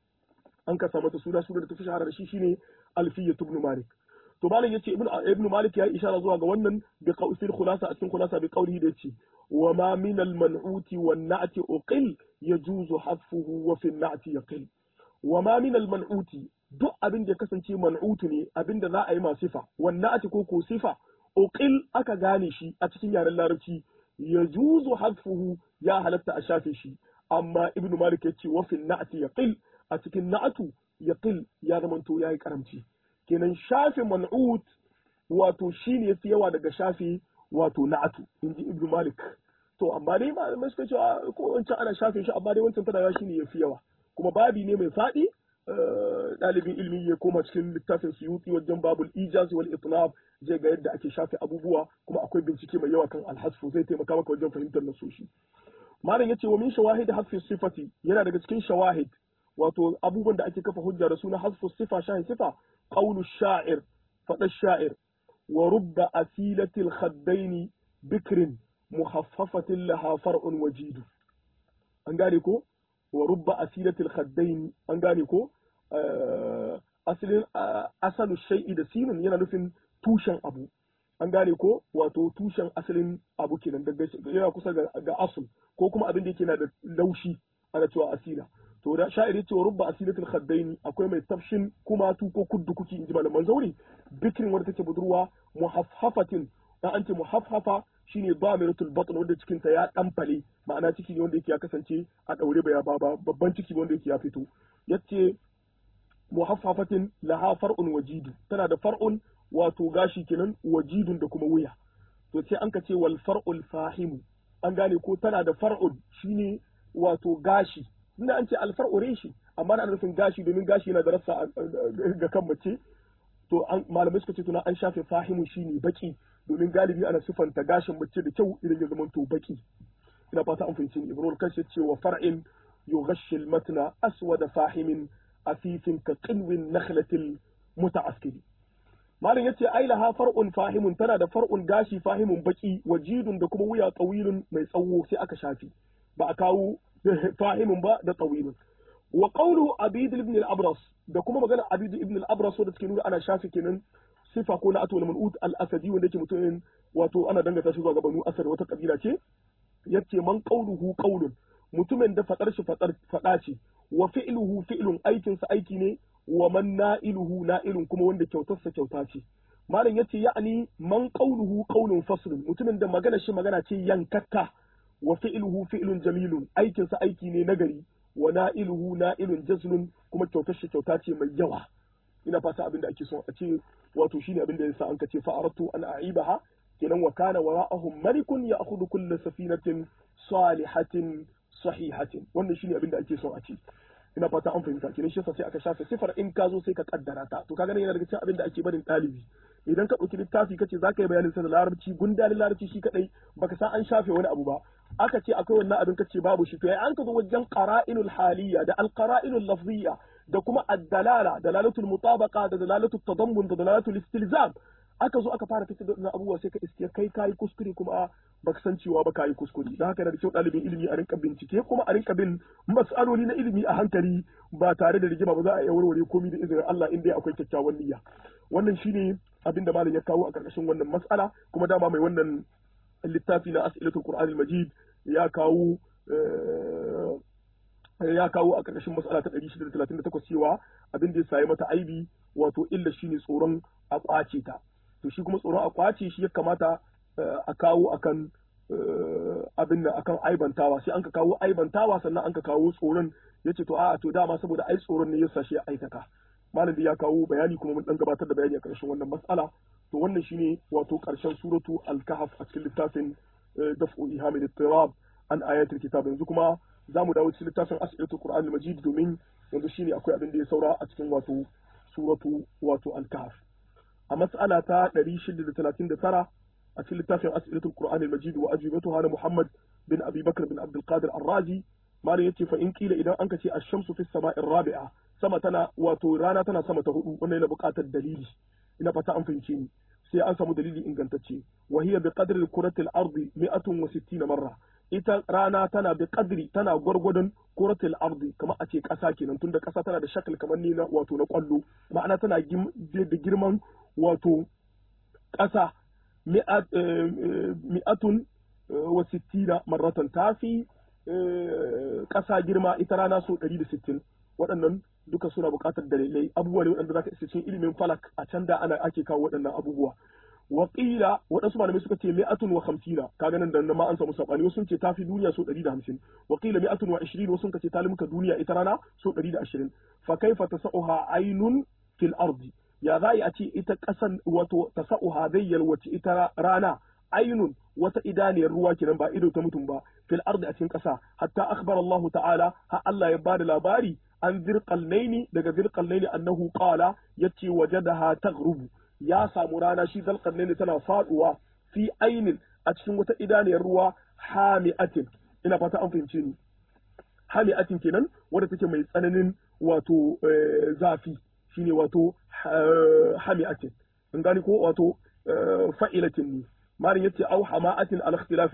an kasa mata suna suna da tafi shahara da shi shine alfiyatu ibn malik to malam yace ibn ibn malik ya ishara zuwa ga wannan bi qawsil khulasa a cikin khulasa bi qawlihi da yace wa ma min al man'uti wan na'ti uqil yajuzu hadfuhu wa fi an-na'ti yaqil wa ma min al man'uti duk abin da ya kasance man'utu ne abin da za a yi ma sifa wan na'ti ko ko sifa uqil aka gane shi a cikin yaren larabci yajuzu hadfuhu ya halatta a shafe shi amma ibn malik yace wa fi an-na'ti yaqil a cikin na'atu yaqil ya zamanto yayi karamci kenan shafe man'ut wato shine yafi yawa daga shafe wato na'atu inji ibn malik to amma dai malamai suka ce ko wancan ana shafe shi amma dai wancan tana shine yafi yawa kuma babi ne mai faɗi ɗalibin ilmi ya koma cikin littafin suyuti wajen babul ijaz wal itlab zai ga yadda ake shafe abubuwa kuma akwai bincike mai yawa kan alhasfu zai taimaka maka wajen fahimtar nasoshi malam yace wa min shawahid hasfi sifati yana daga cikin shawahid wato abubuwan da ake kafa hujja da suna hasfu sifa shahi sifa qawlu sha'ir fada sha'ir wa rubba asilatil khaddaini bikrin muhaffafatin laha far'un wajidu an gane ko wa rubba asilatil khaddaini an gane ko asalin asalu shay'i da sinun yana nufin tushen abu an gane ko wato tushen asalin abu kenan daga yana kusa ga asul ko kuma abin da yake na da laushi ana cewa asila to da sha'iri cewa rubba asilatul khaddaini akwai mai tafshin kuma tu ko kuddu kuki inji malaman zauri bikirin wadda take budurwa muhaffafatin dan an ce muhaffafa shine damiratul batn wanda cikin ta ya danfale ma'ana ciki ne wanda yake ya kasance a daure ba ya baba babban ciki wanda yake ya fito yace muhaffafatin laha far'un wajidu tana da far'un wato gashi kenan wajidun da kuma wuya to sai an ka ce wal far'ul fahimu an gane ko tana da far'un shine wato gashi inda an ce alfar'u reshi amma ana nufin gashi domin gashi yana da rassa ga kan mace to malamai suka ce tuna an shafe fahimu shine baki domin galibi ana sifanta gashin mace da kyau idan ya zama to baki ina fata an fahimci ni ibnu kashi ce wa far'in yughashshi al-matna aswad fahimin asifin ka qinwin nakhlatil muta'askili malam yace ai laha far'un fahimun tana da far'un gashi fahimun baki wajidun da kuma wuya tsawilun mai tsawo sai aka shafi ba a kawo fahimun ba da tsawilun wa qawlu abid ibn al-abras da kuma magana abid ibn al-abras wanda take nuna ana shafi kenan sifa ko na atul man'ut al-asadi wanda yake mutumin wato ana dangata shi zuwa ga banu asad wata kabila ce yace man qawluhu qawlun mutumin da fadar shi fadar fada ce wa fi'luhu fi'lun aikin sa aiki ne wa man na'iluhu na'ilun kuma wanda kyautar sa kyauta ce malam yace ya'ani man qawluhu qawlun faslun mutumin da magana shi magana ce yankakka wa fi'luhu fi'lun jamilun aikin sa aiki ne nagari wa na'iluhu na'ilun jazlun kuma kyautar shi kyauta ce mai yawa ina fata abin da ake so a ce wato shine abin da yasa an ka ce fa'aratu an a'ibaha kenan wa kana wara'ahum malikun ya'khudhu kull safinatin salihatin sahihatin wannan shine abin da ake so a ce ina fata an fahimta kenan shi yasa sai aka shafe sifar in ka zo sai ka kaddara ta to kaga ne yana daga cikin abin da ake barin ɗalibi idan ka ɗauki littafi kace za ka yi bayanin sa da larabci gundalin larabci shi kadai baka san an shafe wani abu ba aka ce akwai wannan abin kace babu shi to ai an ka zo wajen qara'inul haliyya da alqara'inul lafziyya da kuma ad-dalala dalalatul mutabaqa da dalalatul tadammun da dalalatul istilzam aka zo aka fara fitar da wannan abubuwa sai ka iske kai kayi kuskure kuma baka san cewa ba kayi kuskure don haka yana da kyau ɗalibin ilimi a rinka bincike kuma a rinka bin mas'aloli na ilimi a hankali ba tare da rigima ba za a iya warware komai da izinin Allah in dai akwai kyakkyawan niyya wannan shine abin da malam ya kawo a karkashin wannan mas'ala kuma dama mai wannan littafi na as'ilatul qur'anil majid ya kawo ya kawo a karkashin mas'ala ta 638 cewa abin da ya sayi mata aibi wato illa shine tsoron a kwace ta to shi kuma tsoron a kwace shi ya kamata a kawo akan abin nan akan aibantawa sai an ka kawo aibantawa sannan an ka kawo tsoron yace to a'a to dama saboda ai tsoron ne yasa shi ya aikata malam ya kawo bayani kuma mun dan gabatar da bayani a karshen wannan mas'ala to wannan shine wato karshen suratu al-kahf a cikin littafin daf'u ihamil ittirab an ayatul kitab yanzu kuma za mu dawo cikin littafin as'ilatul qur'an al-majid domin yanzu shine akwai abin da ya saura a cikin wato suratu wato al-kahf a mas'ala ta 639 a cikin littafin as'ilatul qur'an al-majid wa ajibatuha na muhammad bin abi bakr bin abdul qadir ar-razi malam yace fa in kila idan an ce ash-shamsu fi samai rabi'a sama tana wato rana tana sama ta hudu wannan yana buƙatar dalili ina fata an fahimce ni sai an samu dalili ingantacce wa hiya bi qadri kurati al-ardi 160 marra ita rana tana bi qadri tana gwargwadon kuratil ardi kamar a ce ƙasa kenan tunda ƙasa tana da shakal kamar ni na wato na kwallo ma'ana tana da girman wato ƙasa mi'atun wa sittina marratan tafi ƙasa girma ita rana so 160 waɗannan duka suna buƙatar dalilai abubuwa ne waɗanda zaka isa cikin ilimin falak a can da ana ake kawo waɗannan abubuwa wa qila waɗansu malamai suka ce mi'atun wa khamsina kaga nan da nan ma an samu sabani wasu sun ce tafi duniya so 150 wa qila mi'atun wa 20 wasu sun ce ta limka duniya ita rana so 120 fa kaifa tasauha aynun fil ardi ya za a ce ita ƙasan wato tasauha zai yalwace ita rana ainun wata idaniyar ruwa kenan ba ido ta mutum ba fil ardi a cikin ƙasa hatta akhbara Allah ta'ala ha Allah ya bada labari an zirqalnaini daga zirqalnaini annahu qala yace wajadaha taghrubu ya samu rana shi zalqarnaini tana faduwa fi ainin a cikin wata idaniyar ruwa hami'atin ina fata an fahimce ni hami'atin kenan wadda take mai tsananin wato zafi shine wato hami'atin in gani ko wato fa'ilatin ne malin yace au hama'atin al ikhtilaf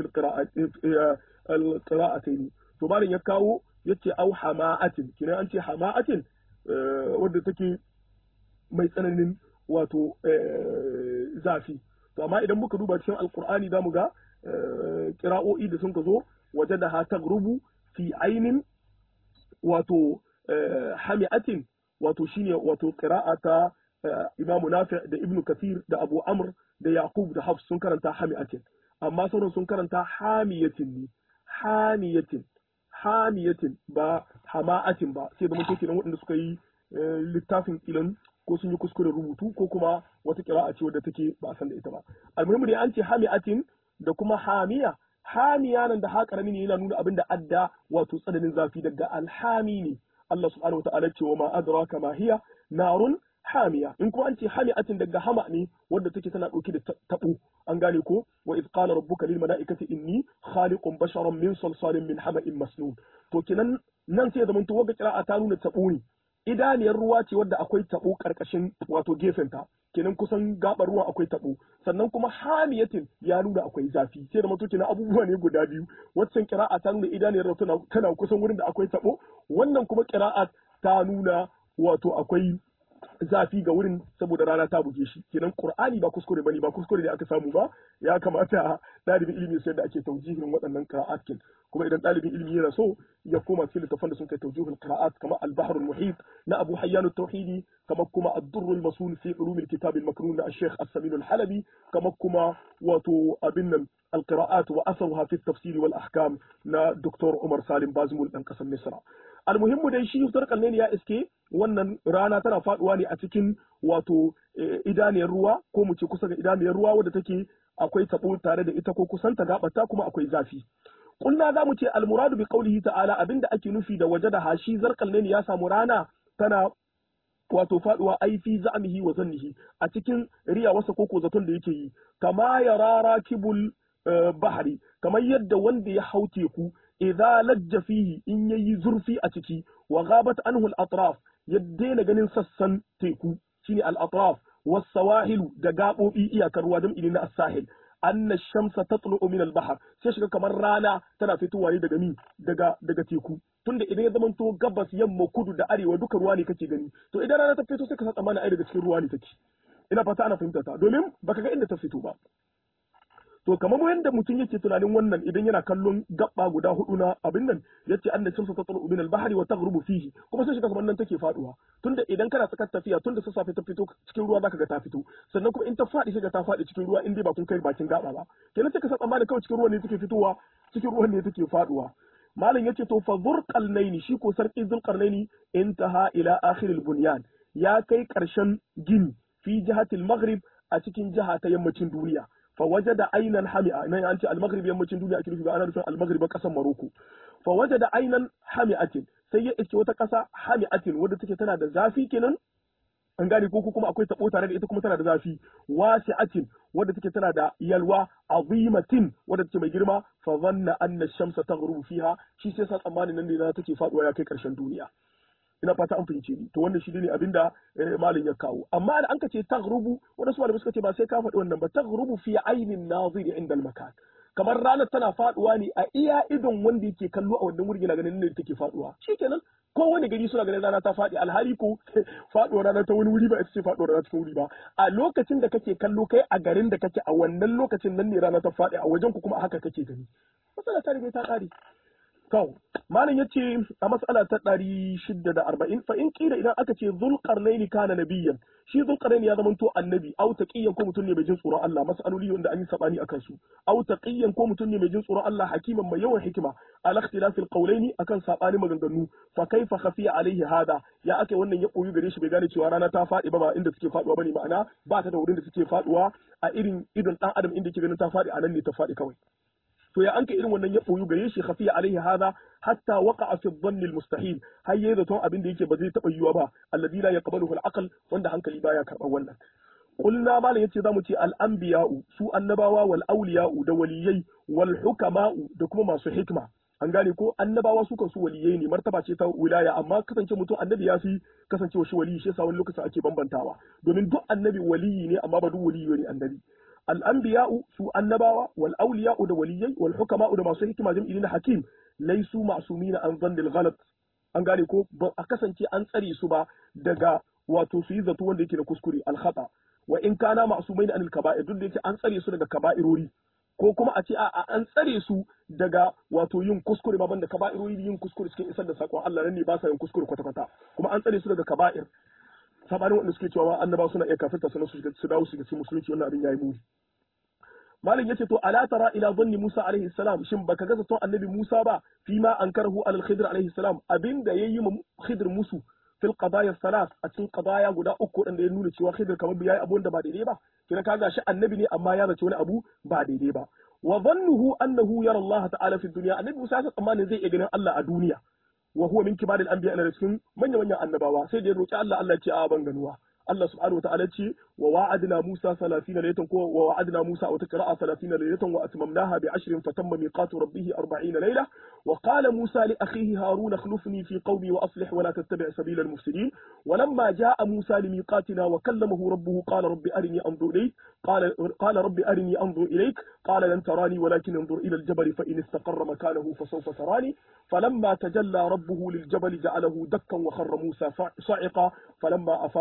al qira'atayn to malin ya kawo yace au hama'atin kenan an ce hama'atin wadda take mai tsananin wato zafi to amma idan muka duba cikin alkur'ani zamu ga kira'o'i da sun ka zo waje da ha tagrubu fi ainin wato hami'atin wato shine wato qira'a ta imamu nafi da ibnu kathir da abu amr da yaqub da hafs sun karanta hami'atin amma sauran sun karanta hamiyatin ne hamiyatin hamiyatin ba hama'atin ba sai da mutum kenan waɗanda suka yi littafin ilan ko sun yi kuskuren rubutu ko kuma wata kira'a ce wadda take ba a san da ita ba almuhimmi dai an ce hami'atin da kuma hamiya hamiya nan da haƙarami ne yana nuna abin da adda wato tsananin zafi daga alhami ne Allah subhanahu wa ta'ala ce wa ma adraka ma hiya narun hamiya in kuma an ce hami'atin daga hama ne wadda take tana ɗauke da tabo an gane ko wa iz qala rabbuka lil mala'ikati inni khaliqun basharan min salsalin min hama'in masnun to kenan nan sai zaman to wagga kira'a ta nuna tabo ne idaniyar ruwa ce wadda akwai tabo karkashin wato gefenta kenan kusan gabar ruwan akwai tabo sannan kuma hamiyatin ya nuna akwai zafi sai da mutu kenan abubuwa ne guda biyu waccan kira'a ta nuna idaniyar ruwa tana, tana kusan wurin da akwai tabo wannan kuma kira'a ta nuna wato akwai zafi ga wurin saboda rana ta buge shi kenan qur'ani ba kuskure bane ba kuskure ne aka samu ba ya kamata dalibin ilimi sai da ake taujihin waɗannan qira'at kin kuma idan dalibin ilimi yana so ya koma cikin littafan da sun kai taujihin qira'at kamar al-bahr al-muhit na Abu Hayyan at-Tauhidi kamar kuma ad-durr al-masul fi ulum al-kitab al-maknun na Sheikh As-Samin al-Halabi kamar kuma wato abin nan القراءات وأثرها في التفسير والأحكام نا دكتور عمر سالم بازمول ɗan ƙasar Misra. almuhimmu dai shi yusuf kalneni ya iske wannan rana tana faduwa ne a cikin wato idaniyar ruwa ko mu ce kusa ga idaniyar ruwa wadda take akwai tabo tare da ita ko kusan ta gabata kuma akwai zafi kulna za mu ce almuradu bi qaulihi ta'ala abinda ake nufi da waje da hashi zarkalneni ya samu rana tana wato faduwa ai fi za'mihi wa zannihi a cikin riya wasa koko zaton da yake yi kama yara rakibul bahari kamar yadda wanda ya hau teku idza lajja fihi in yayi zurfi a ciki wa ghabat anhu al-atraf ya daina ganin sassan teku shine al-atraf was sawahilu da gabobi iyakar ruwa jam'i na as-sahil anna shamsa tatlu'u min al-bahr sai shiga kamar rana tana fitowa ne daga mi daga daga teku tunda idan ya zamanto gabas yamma kudu da arewa duka ruwa ne kake gani to idan rana ta fito sai ka san tsammani ai daga cikin ruwa ne take ina fata ana fahimta ta domin baka ga inda ta fito ba to kamar yadda mutum yake tunanin wannan idan yana kallon gabba guda hudu na abin nan yace anna shamsu tatlu min al-bahri wa taghrubu fihi kuma sai shiga kamar nan take faduwa tunda idan kana tsakar tafiya tunda sassafe ta fito cikin ruwa zaka ga ta fito sannan kuma in ta fadi sai ta fadi cikin ruwa in dai ba kun kai bakin gaba ba kenan sai ka san tsammanin kawai cikin ruwa ne take fitowa cikin ruwan ne take faduwa malam yace to fa zurqalnaini shi ko sarki zulqarnaini intaha ila akhir al-bunyan ya kai karshen gini fi jihatil maghrib a cikin jiha ta yammacin duniya فوجد عينا حمئة نعم أنت المغرب يمتين دنيا أكيد في أنا نفهم المغرب قسم مروكو فوجد عينا حمئة سيء إسكي وتكسا حمئة wadda take tana da zafi kenan an gane ko kuma akwai tabo tare da ita kuma tana da zafi wasi'atin wadda take tana da yalwa azimatin wadda take mai girma fa zanna anna shamsa taghrubu fiha shi sai sa tsammanin nan ne na take faduwa ya kai karshen duniya ina fata an fahimce ni to wannan shi ne abinda malin ya kawo amma da an ka ce taghrubu wanda su malamai suka ce ba sai ka faɗi wannan ba taghrubu fi ainin nazir inda al-makan kamar ranar tana faduwa ne a iya idon wanda yake kallo a wannan wurin yana ganin ne take faduwa shikenan ko wani gari suna ganin rana ta faɗi alhali ko faɗuwar rana ta wani wuri ba ita ce faɗuwar rana cikin wuri ba a lokacin da kake kallo kai a garin da kake a wannan lokacin nan ne rana ta faɗi a wajen ku kuma haka kake gani matsala ta riga ta ƙare To, malam ya ce a matsala ta ɗari shida da arba'in fa in ƙila idan aka ce zulƙarnaini kana nabiyyan shi zulƙarnaini ya zamanto annabi au taqiyyan ko mutum ne mai jin tsoron Allah mas'aloli wanda an yi sabani akan su au taqiyyan ko mutum ne mai jin tsoron Allah hakiman mai yawan hikima ala ikhtilafil qawlaini akan sabani maganganu fa kaifa khafiya alaihi hada ya ake wannan ya koyi gare shi bai gane cewa rana ta faɗi ba ba inda suke faɗuwa bane ma'ana ba ta da wurin da suke faɗuwa a irin idon ɗan adam inda yake ganin ta faɗi a nan ne ta faɗi kawai to ya anka irin wannan ya boyu gare shi khafiya alaihi hada hatta waqa'a fi dhanni almustahil har yayi zaton abin da yake ba zai taba yiwa ba alladhi la yaqbaluhu alaql wanda hankali baya karban wannan qulna mala yace zamu ce al-anbiya'u su annabawa wal awliya'u da waliyai wal hukama'u da kuma masu hikma an gane ko annabawa su kansu waliyai ne martaba ce ta wilaya amma kasance mutum annabi ya fi kasancewa shi waliyi shi yasa wani lokacin ake bambantawa domin duk annabi waliyi ne amma ba duk waliyi ne annabi الأنبياء سو النبوة والأولياء دوليي والحكماء da masu hikima jam'i na hakim laisu ma'sumina an dhanil ghalat an gane ko ba a kasance an tsare su ba daga wato su yi zato wanda yake da kuskure al khata wa in kana ma'sumain anil kaba'ir duk da yake an tsare su daga kaba'irori ko kuma a ce a an tsare su daga wato yin kuskure ba banda kaba'irori yin kuskure cikin isar da sakon Allah nan ne ba sa yin kuskure kwata kwata kuma an tsare su daga kaba'ir sabanin wanda suke cewa annaba suna iya kafirta sanan su su dawo su ga musulunci wannan abin yayi muni malam yace to ala tara ila dhanni Musa alaihi salam shin baka ga zaton annabi Musa ba fi ma ankarahu al khidr alaihi salam abinda yayi mu khidr musu fil qadaya salas a cikin qadaya guda uku dan da ya nuna cewa khidr kamar bai yayi abu da ba daidai ba kina kaga shi annabi ne amma ya zace wani abu ba daidai ba wa dhannuhu annahu yara Allah ta'ala fi dunya annabi Musa ya tsammanin zai iya ganin Allah a duniya wa huwa min kibaril anbiya na cikin manyan manyan annabawa sai da ya roki Allah Allah ya ce a ban ganuwa Allah subhanahu wa ta'ala ce wa wa'adna Musa 30 laylatan ko wa wa'adna Musa wa taqra'a 30 laylatan wa atmamnaha bi 10 fatamma miqatu rabbih 40 layla wa qala Musa li akhihi Harun akhlifni fi qawmi wa aslih wa la tattabi' sabila al-mufsidin ولما جاء موسى لميقاتنا وكلمه ربه قال رب أرني أنظر إليك قال قال رب أرني أنظر إليك قال لن تراني ولكن انظر إلى الجبل فإن استقر مكانه فسوف تراني فلما تجلى ربه للجبل جعله دكا وخر موسى صعقا فلما أفاق قال سبحانه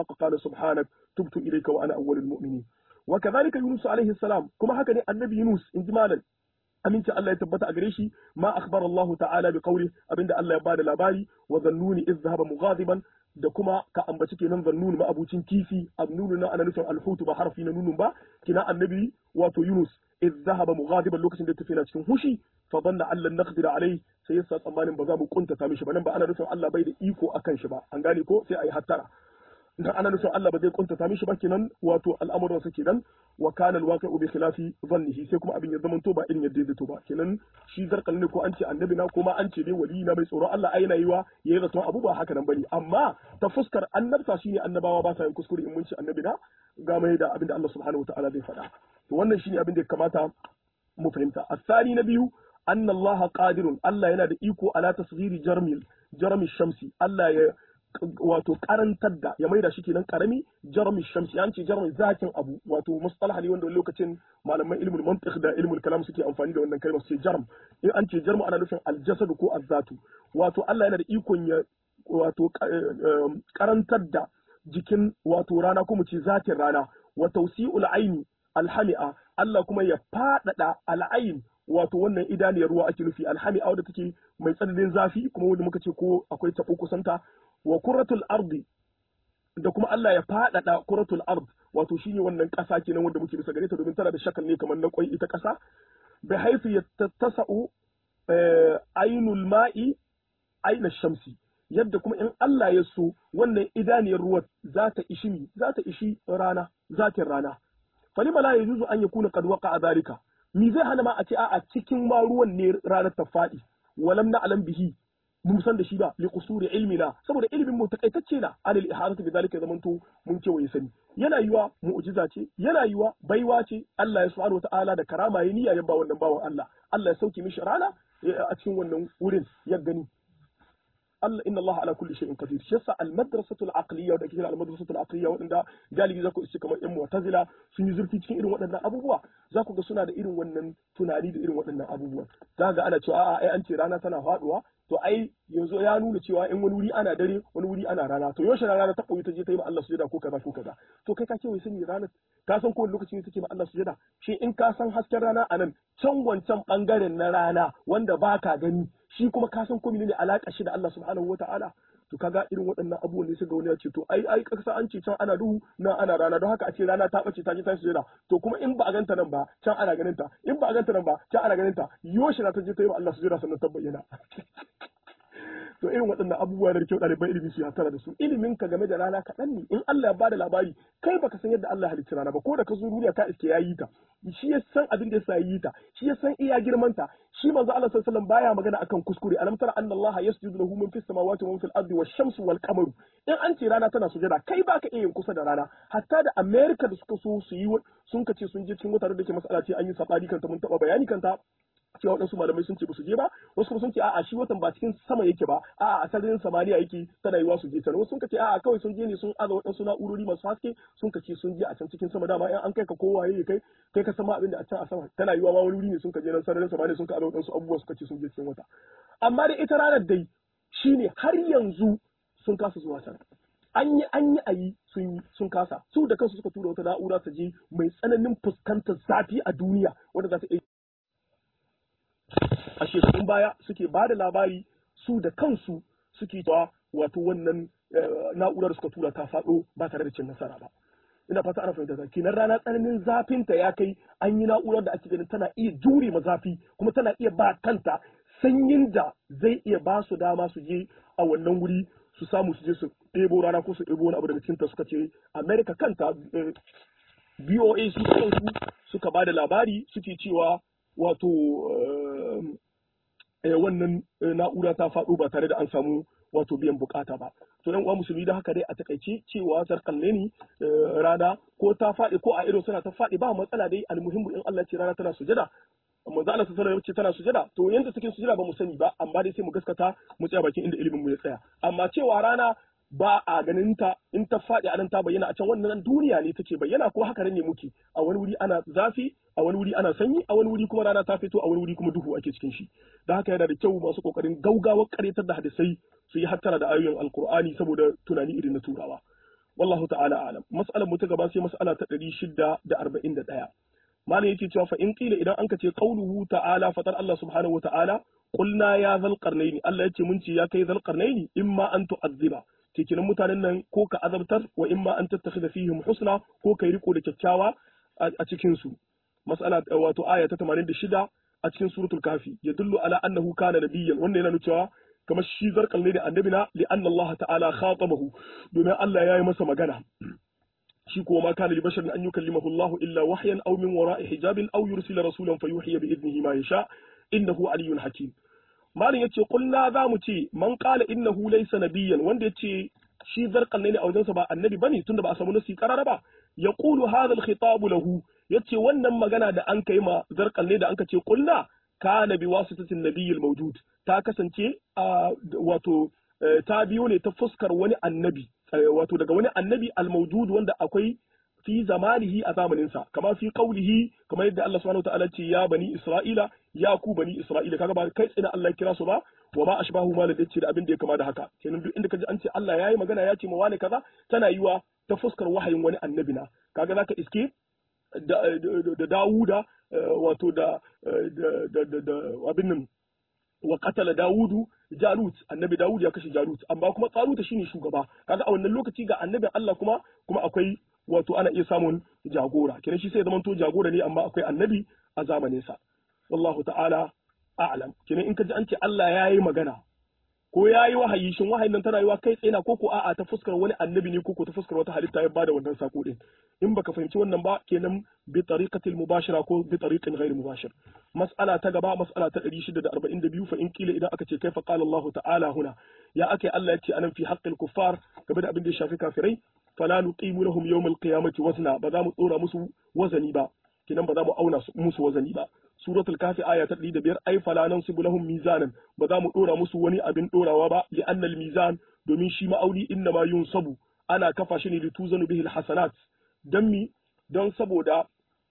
subhanak tubtu ilayka wa ana awwalul mu'minin wa kadhalika yunus alaihi salam kuma haka ne annabi yunus in ji malam aminci Allah ya tabbata a gare shi ma akhbara Allah ta'ala bi qawli abinda Allah ya bada labari wa zannuni iz dhahaba mughadiban da kuma ka ambaci kenan zannun ma abucin kifi annunu na ana nufin alhutu ba harfi na nunun ba kina annabi wato Yunus iz dhahaba mughadiban lokacin da tafi na cikin hushi fa dhanna an lan naqdir alai sai yasa tsammanin ba za mu kuntata mishi ba nan ba ana nufin Allah bai da iko akan shi ba an gane ko sai ayi hattara dan ana nufin Allah ba zai kuntata mishi ba kenan wato al'amuran sa kenan wa kana alwaqi'u bi khilafi dhannihi sai kuma abin ya zama to ba irin yadda ya to ba kenan shi zarkal ne ko an ce annabi na kuma an ce dai wali na mai tsoron Allah ai yiwa yayi zaton abu ba haka nan bane amma ta fuskar annabta shine annabawa ba sa yin kuskure in mun ci annabi na ga mai da abin da Allah subhanahu wataala zai faɗa to wannan shine abin da ya kamata mu fahimta asali na biyu anna Allah qadirun Allah yana da iko ala tasghiri jarmil jarmi shamsi Allah ya wato karantar da ya maida shi kenan karami jarmi shamsi an ce jarmi zakin abu wato mustalah ne wanda lokacin malaman ilmul mantiq da ilmul kalam suke amfani da wannan kalmar sai jarm in an ce jarmu ana nufin aljasad ko azzatu wato Allah yana da ikon ya wato karantar da jikin wato rana kuma ce zatin rana wa tawsi'ul aini alhami'a Allah kuma ya fadada al'ain wato wannan idaniyar ruwa ake nufi alhami'a wadda take mai tsananin zafi kuma wanda muka ce ko akwai tabo kusanta wa kuratul ardi da kuma Allah ya faɗaɗa kuratul ard wato shine wannan ƙasa kenan wanda muke bisa gare ta domin tana da shakal ne kamar na kwai ita ƙasa bi haifu yattasa'u ainul ma'i aina shamsi yadda kuma in Allah ya so wannan idaniyar ruwa za ta ishi mi za ta ishi rana zatin rana falima la yajuzu an yakuna qad waqa'a dhalika mi zai hana ma a ce a cikin ma ruwan ne ranar ta faɗi walam na alam bihi mun san da shi ba li qusuri ilmina saboda ilimin mu takaitacce na anil ihadatu bi zalika zamanto mun kewaye sani yana yiwa mu'jiza ce yana yiwa baiwa ce Allah ya subhanahu wataala da karama ya niyya ya ba wannan bawan Allah Allah ya sauke mishi rana a cikin wannan wurin ya gani Allah inna Allah ala kulli shay'in qadir shi yasa al-madrasatu al-aqliyya da kike al-madrasatu al-aqliyya wadanda galibi zaku iske kamar yan mu'tazila sun yi zurfi cikin irin waɗannan abubuwa zaku ga suna da irin wannan tunani da irin waɗannan abubuwa za ga ana cewa a'a ai an ce rana tana faduwa to ai yanzu ya nuna cewa in wani wuri ana dare wani wuri ana rana to yaushe rana ta koyi ta je ta yi ma Allah sujada ko kaza ko kaza to kai ka ce wai sani rana ka san kowane lokaci ne take ma Allah sujada shi in ka san hasken rana anan can wancan bangaren na rana wanda baka gani shi kuma ka san ko ne alaka shi da Allah subhanahu wataala to kaga irin waɗannan abubuwan ne suka wani ya ce to ai ai kasa an ce can ana duhu nan ana rana don haka a ce rana ta bace ta je ta sujada to kuma in ba a ganta nan ba can ana ganin ta in ba a ganta nan ba can ana ganin ta yoshi na ta je ta yi ma Allah sujada sannan ta bayyana to irin waɗannan abubuwa da kyau ɗaliban ilimi su hatara da su ilimin ka game da rana kaɗan ne in Allah ya bada labari kai baka san yadda Allah halicci rana ba ko da ka zo duniya ka iske ya yi ta shi ya san abin da yasa yi ta shi ya san iya girman ta shi manzo Allah sallallahu alaihi wasallam baya magana akan kuskure alam tara anna Allah yasjudu lahu man fis samawati wa man fil ardi wash-shamsu wal qamaru in an ce rana tana sujada kai baka iya yin kusa da rana hatta da America da suka so su yi sun kace sun je cikin wata da ke masala ce an yi sabani kanta mun taba bayani kanta cewa waɗansu malamai sun ce ba su je ba wasu kuma sun ce a'a shi watan ba cikin sama yake ba a'a a sararin samaniya yake tana yiwa su je can wasu sun ce a'a kawai sun je ne sun aza waɗansu na'urori masu haske sun ce sun je a can cikin sama dama in an kai ka kowa yayi kai kai ka sama abin da a can a sama tana yiwa ma wani wuri ne sun ka je nan sararin samaniya sun ka aza waɗansu abubuwa suka ce sun je cikin wata amma da ita ranar dai shine har yanzu sun kasa zuwa can an yi an yi a yi sun yi sun kasa su da kansu suka tura wata na'ura ta je mai tsananin fuskantar zafi a duniya wanda za ta iya a shekarun baya suke ba da labari su da kansu suke cewa wato wannan na'urar suka tura ta faɗo ba tare da cin nasara ba ina fata ana fahimta kenan rana tsananin zafinta ya kai an yi na'urar da ake ganin tana iya jure ma zafi kuma tana iya ba kanta sanyin da zai iya ba su dama su je a wannan wuri su samu su je su ɗebo rana ko su ɗebo wani abu daga cikinta suka ce america kanta BOA su kansu suka ba da labari suke cewa wato wannan na'ura ta faɗo ba tare da an samu wato biyan bukata ba to dan uwa musulmi da haka dai a takaice cewa zarkalle ne rana ko ta faɗi ko a ido suna ta faɗi ba matsala dai almuhimmu in Allah ce rana tana sujada manzo Allah sallallahu alaihi tana sujada to yanda take sujada ba mu sani ba amma dai sai mu gaskata mu tsaya bakin inda ilimin mu ya tsaya amma cewa rana ba a ganin ta in ta faɗi a nan ta bayyana a can wannan duniya ne take bayyana ko haka ne muke a wani wuri ana zafi a wani wuri ana sanyi a wani wuri kuma rana ta fito a wani wuri kuma duhu ake cikin shi da haka yana da kyau masu kokarin gaugawar karyatar da hadisai su yi hattara da ayoyin alkur'ani saboda tunani irin na turawa wallahu ta'ala alam mas'alar mu ta gaba sai mas'ala ta 641 malam yake cewa fa in qila idan anka ce qauluhu ta'ala fatar Allah subhanahu wa ta'ala qulna ya zal qarnaini Allah yace mun ce ya kai zal qarnaini imma an tu'azziba cikin mutanen nan ko ka azabtar wa imma an tattakhidha fihim husna ko kai riko da kyakkyawa a cikin su mas'ala wato aya ta 86 a cikin suratul kafi yadullu ala annahu kana nabiyyan wannan yana nuna cewa kamar shi zarkal ne da annabi na li anna Allah ta'ala khatabahu domin Allah ya yi masa magana shi kuma ma kana li basharin an yukallimahu Allah illa wahyan aw min wara'i hijabin aw yursila rasulan fayuhiya bi idnihi ma yasha innahu aliyyun hakim malin yace kulna za mu ce man qala innahu laysa nabiyyan wanda yace shi zarkal ne a wajensa ba annabi bane tunda ba a samu nasi karara ba yaqulu hadha al-khitab lahu yace wannan magana da an kai ma zarkal ne da an ce kulna kana bi wasitatin nabiyyil mawjud ta kasance a wato ta biyo ne ta fuskar wani annabi wato daga wani annabi al-mawjud wanda akwai fi zamanihi a zamaninsa kama fi qaulihi kamar yadda Allah subhanahu wataala ce ya bani isra'ila ya ku bani isra'ila kaga ba kai tsina Allah kira su ba wa ma ashbahu ma da ce da abin da ya kama da haka kenan duk inda kaji an ce Allah yayi magana ya ce ma wani kaza tana yiwa ta fuskar wahayin wani annabi na kaga zaka iske da Dawuda wato da abin nan wa qatala Dawudu Jalut annabi Dawud ya kashe Jalut amma kuma Talut shine shugaba kaga a wannan lokaci ga annabin Allah kuma kuma akwai wato ana iya samun jagora kenan shi sai zaman to jagora ne amma akwai annabi a zamanin sa wallahu ta'ala a'lam kenan in ka ji an ce Allah yayi magana ko ya yi wahayi shin wahayin nan tana yiwa kai tsaye na ko ko a'a ta fuskar wani annabi ne ko ko ta fuskar wata halitta ya bada wannan sako din in baka fahimci wannan ba kenan bi tariqatil mubashira ko bi tariqin ghairi mubashir mas'ala ta gaba mas'ala ta 642 fa in kila idan aka ce kaifa qala Allah ta'ala huna ya ake Allah yace anan fi haqqil kuffar game da abin da ya shafi kafirai fala nuqimu lahum yawmal qiyamati wazna ba za mu tsora musu wazani ba kenan ba za mu auna musu wazani ba suratul kafi aya ta 105 ai fala nansibu lahum mizanan ba za mu dora musu wani abin dorawa ba li annal mizan domin shi ma'auni inna ma yunsabu ana kafa shi ne da tuzanu bihil hasanat dan mi don saboda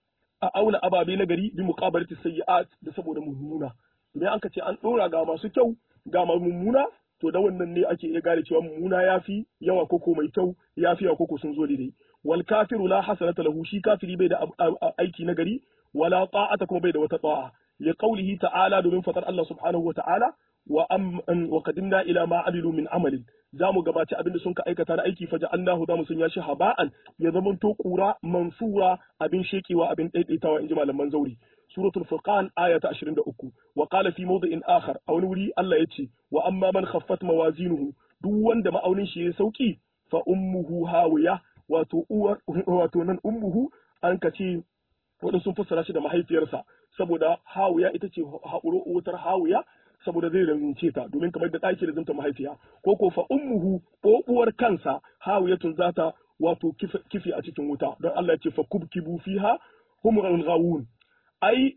a auna ababe na gari bi muqabalati sayyi'at da saboda mummuna idan an ka ce an dora ga masu kyau ga mummuna to da wannan ne ake iya gane cewa mummuna yafi yawa koko mai kyau yafi yawa koko sun zo daidai wal kafiru la hasanata lahu shi kafiri bai da aiki na gari wala ta'ata kuma bai da wata ta'a li qawlihi ta'ala domin fatar Allah subhanahu wa ta'ala wa am wa qadimna ila ma amilu min amalin zamu gabaci abinda sun ka aikata na aiki faja Allahu zamu sanya shi haba'an ya zaman to kura mansura abin shekewa abin daidaitawa inji malaman zauri suratul furqan aya ta 23 wa qala fi mawdi'in akhar a wani wuri Allah yace wa amma man khaffat mawazinuhu duk wanda ma'aunin shi ya sauki fa ummuhu hawiya wato uwar wato nan ummuhu an kace waɗansu sun fassara shi da mahaifiyarsa saboda hawiya ita ce haƙuro wutar hawiya saboda zai rince ta domin kamar da ɗaki da zanta mahaifiya ko ko fa ummuhu ko uwar kansa hawiyatun zata wato kifi a cikin wuta don Allah ya ce fa kubkibu fiha humrun ghawun ai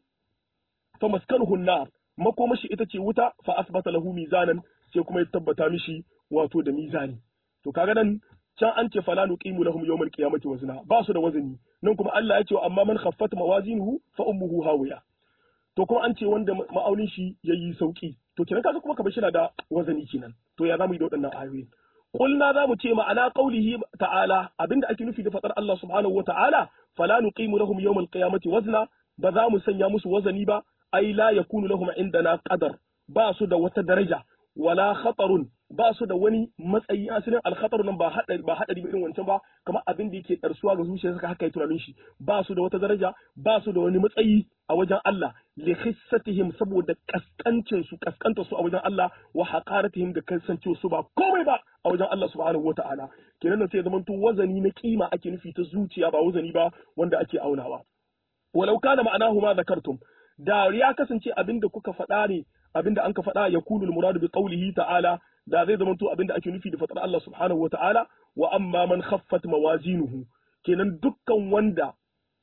fa maskanuhu nar makomashi ita ce wuta fa asbata lahu mizanan sai kuma ya tabbata mishi wato da mizani to kaga nan can an ce fala nuqimu lahum yawmal qiyamati wazna ba su da wazani nan kuma Allah ya ce amma man khaffat mawazinuhu fa ummuhu hawiya to kuma an ce wanda ma'aunin shi yayi sauki to kenan kaga kuma ka bashi da wazani kenan to ya zamu yi da waɗannan ayoyi Kulna za mu ce ma'ana qaulihi ta'ala abinda ake nufi da fadar Allah subhanahu wata'ala fala nuqimu lahum yawmal qiyamati wazna ba za mu sanya musu wazani ba ai la yakunu lahum indana qadar ba su da wata daraja wala khatarun ba su da wani matsayi asalin alkhatar nan ba hadari ba hadari ba irin wancan ba kamar abin da yake darsuwa ga zuciya suka haka yi tunanin shi ba su da wata daraja ba su da wani matsayi a wajen Allah li khissatihim saboda kaskancin su kaskanta su a wajen Allah wa haqaratihim da kasance su ba komai ba a wajen Allah subhanahu wataala kenan nan sai zaman to wazani na kima ake nufi ta zuciya ba wazani ba wanda ake aunawa walau kana ma'anahu ma zakartum da ya kasance abin da kuka faɗa ne abin da an ka faɗa ya kulul muradu bi qawlihi ta'ala da zai zama to abin da ake nufi da faɗar Allah subhanahu wa ta'ala wa amma man khaffat mawazinuhu kenan dukkan wanda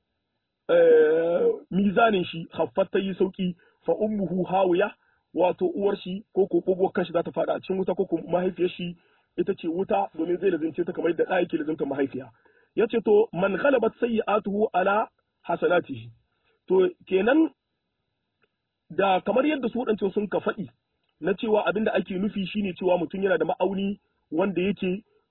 mizanin shi khaffat ta yi sauki fa ummuhu hawiya wato uwar shi ko ko kogowar kanshi za ta faɗa a cikin wuta ko ko mahaifiyar shi ita ce wuta domin zai lazimce ta kamar da ɗa yake lazimta mahaifiya yace to man ghalabat sayyi'atuhu ala hasanatihi to kenan da kamar yadda su waɗancan sun ka faɗi na cewa abin da ake nufi shine cewa mutum yana da ma'auni wanda yake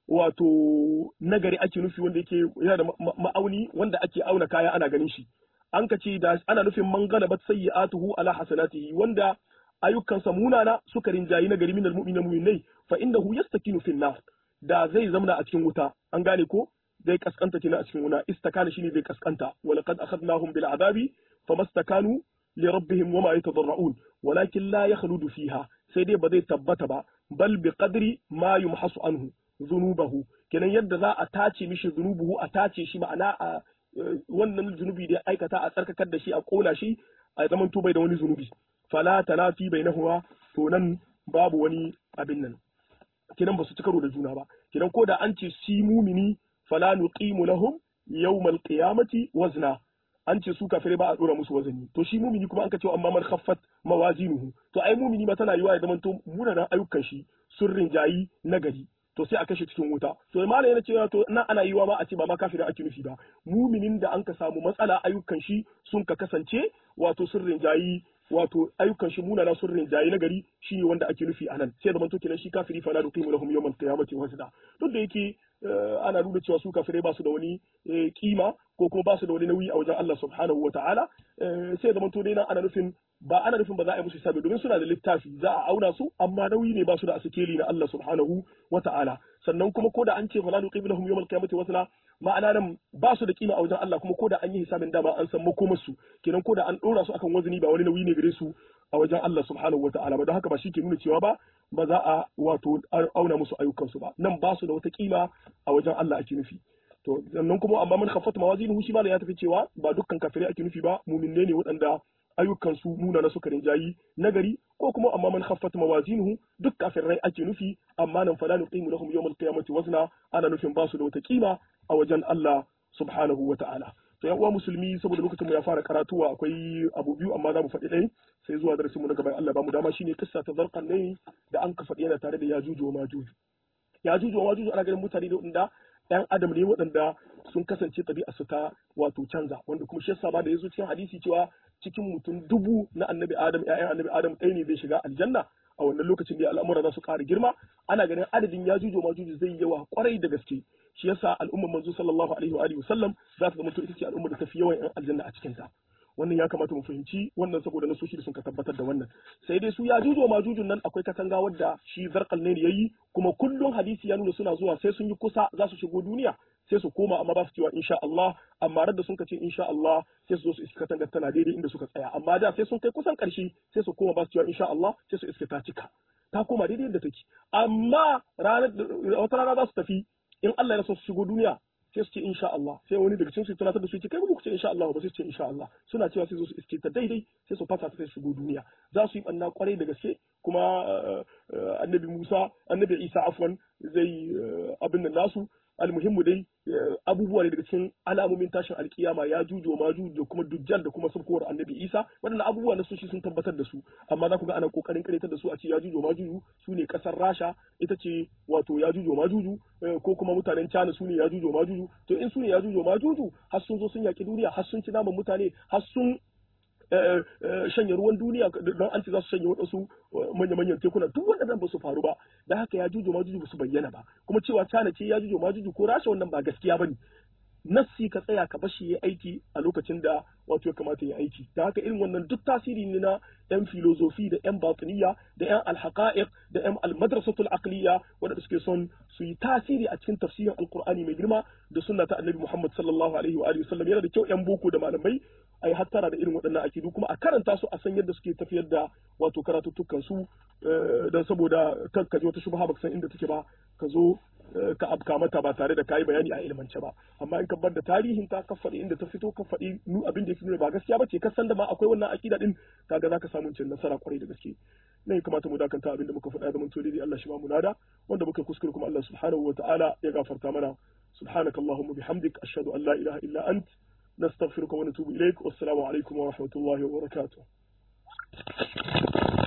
wato nagari ake nufi wanda yake yana da ma'auni wanda ake auna kaya ana ganin shi an ka ce da ana nufin man galabat sayyi'atuhu ala hasanatihi wanda ayyukansa munana suka rinjayi na gari minal mu'minin mu'minai fa innahu yastakinu fil nar da zai zamna a cikin wuta an gane ko zai kaskanta kina a cikin wuta istakana shine zai kaskanta wa laqad akhadnahum bil adabi famastakanu li rabbihim wama yatadarrun walakin la yakhludu fiha sai dai ba zai tabbata ba bal bi qadri ma yumhasu anhu zunubahu kenan yadda za a tace mishi zunubuhu a tace shi ma'ana a wannan zunubi da aikata a tsarkakar da shi a kona shi a zaman bai da wani zunubi fala tanafi bainahuma to nan babu wani abin nan kinan ba su ci karo da juna ba kinan ko da an ce si mumini fala nuqimu lahum yawmal qiyamati wazna an ce su kafirai ba a dora musu wazani to shi mumini kuma an ka ce amma man khaffat mawazinuhu to ai mumini ma tana yiwa ya zama to munanan ayyukan shi sun rinjayi nagari to sai a kashe cikin wuta to malam yana cewa to nan ana yiwa ma a ce ba ma kafirin ake nufi ba muminin da an ka samu matsala ayyukan shi sun ka kasance wato sun rinjayi wato ayyukan shi munana sun rinjayi na gari shi ne wanda ake nufi anan sai zaman to kenan shi kafiri fa la nuqimu lahum yawmal qiyamati wazna duk da yake ana nuna cewa su kafirai ba su da wani kima ko kuma ba su da wani nauyi a wajen Allah subhanahu wataala sai zaman to dai nan ana nufin ba ana nufin ba za a yi musu hisabi domin suna da littafi za a auna su amma nauyi ne ba su da asikeli na Allah subhanahu wataala sannan kuma ko da an ce fala nuqimu lahum yawmal qiyamati wazna ma'ana nan ba su da kima a wajen Allah kuma ko da an yi hisabin dama an san makomarsu kenan ko da an dora su akan wazini ba wani nauyi ne gare su a wajen Allah subhanahu wataala ba don haka ba shi ke nuna cewa ba ba za a wato auna musu ayyukansu ba nan ba su da wata kima a wajen Allah ake nufi to sannan kuma amma man khaffat mawazinuhu shi ma ya tafi cewa ba dukkan kafirai ake nufi ba muminne ne waɗanda ayyukansu nuna na suka rinjayi nagari ko kuma amma man khaffat mawazinuhu duk kafirai ake nufi amma nan fala nuqimu lahum yawmal qiyamati wazna ana nufin ba su da wata kima a wajen Allah subhanahu wa ta'ala to yan uwa musulmi saboda lokacin mu ya fara karatuwa akwai abu biyu amma za mu faɗi ɗaya sai zuwa darasin mu na gaban Allah ba mu dama shine kissa ta zarqan ne da an ka faɗi yana tare da yajuju wa majuju yajuju wa majuju ana ganin mutane da wanda yan adam ne waɗanda sun kasance ɗabi'a su ta wato canza wanda kuma shi yasa ba da yazo cikin hadisi cewa cikin mutum dubu na annabi adam ƴaƴan annabi adam ɗaya ne zai shiga aljanna a wannan lokacin da al'amura za su ƙara girma ana ganin adadin yajuju wa majuju zai yawa kwarai da gaske shi yasa al'ummar manzo sallallahu alaihi wa alihi wasallam za ta zama ita ce al'ummar da tafi yawan yan aljanna a cikin ta wannan ya kamata mu fahimci wannan saboda nasoshi da sun ka tabbatar da wannan sai dai su ya jujo ma jujun nan akwai katanga wadda shi zarkal ne yayi kuma kullum hadisi ya nuna suna zuwa sai sun yi kusa za su shigo duniya sai su koma amma ba su cewa insha Allah amma da sun ka ce insha Allah sai su zo su iska katanga tana daidai inda suka tsaya amma da sai sun kai kusan karshe sai su koma ba su cewa insha Allah sai su iska ta cika ta koma daidai inda take amma ranar wata rana za su tafi in Allah ya so su shigo duniya sai su ce insha Allah sai wani daga cikin su tunatar da su ce kai ku ce insha Allah ba sai su ce insha Allah suna cewa sai su iske ta daidai sai su fasa ta sai shigo duniya za su yi banna kwarai da gaske kuma annabi Musa annabi Isa afwan zai abin nan nasu almuhimmu dai abubuwa ne daga cikin alamomin tashin alkiyama ya jujo ma juju da kuma dujjal da kuma sabkowar annabi isa waɗannan abubuwa na soshi sun tabbatar da su amma za ku ga ana kokarin karetar da su a ce ya jujo ma juju su ne kasar rasha ita ce wato ya jujo ma juju ko kuma mutanen china su ne ya jujo ma juju to in su ne ya jujo ma juju har sun zo sun yaki duniya har sun ci naman mutane har sun shanye ruwan duniya don an ce za su shanye waɗansu manya-manyan tekuna duk waɗannan ba su faru ba da haka ya jujo ma juju ba su bayyana ba kuma cewa cana ce ya jujo ma juju ko rasha wannan ba gaskiya ba ne nassi ka tsaya ka bashi ya aiki a lokacin da wato ya kamata ya aiki da haka irin wannan duk tasiri ne na yan filozofi da yan batiniya da yan alhaqa'iq da yan almadrasatul aqliya wanda suke son su yi tasiri a cikin tafsirin alqur'ani mai girma da sunna ta annabi Muhammad sallallahu alaihi wa alihi wasallam yana da kyau yan boko da malamai ai hattara da irin waɗannan akidu kuma a karanta su a san yadda suke tafiyar da wato karatuttukan su dan saboda kan ka ji wata shubha baka san inda take ba ka zo ka abka mata ba tare da kayi bayani a ilmance ba amma in ka bar da tarihin ta ka faɗi inda ta fito ka faɗi nu abin da yake nuna ba gaskiya bace ka san da ma akwai wannan akida din kaga zaka samu cin nasara kwarai da gaske ne ya kamata mu dakanta abin da muka faɗa da mun to dai Allah shi ba mu nada wanda muka kuskure kuma Allah subhanahu wa ta'ala ya gafarta mana subhanakallahumma bihamdik ashhadu an la ilaha illa ant نستغفرك ونتوب إليك والسلام عليكم ورحمة الله وبركاته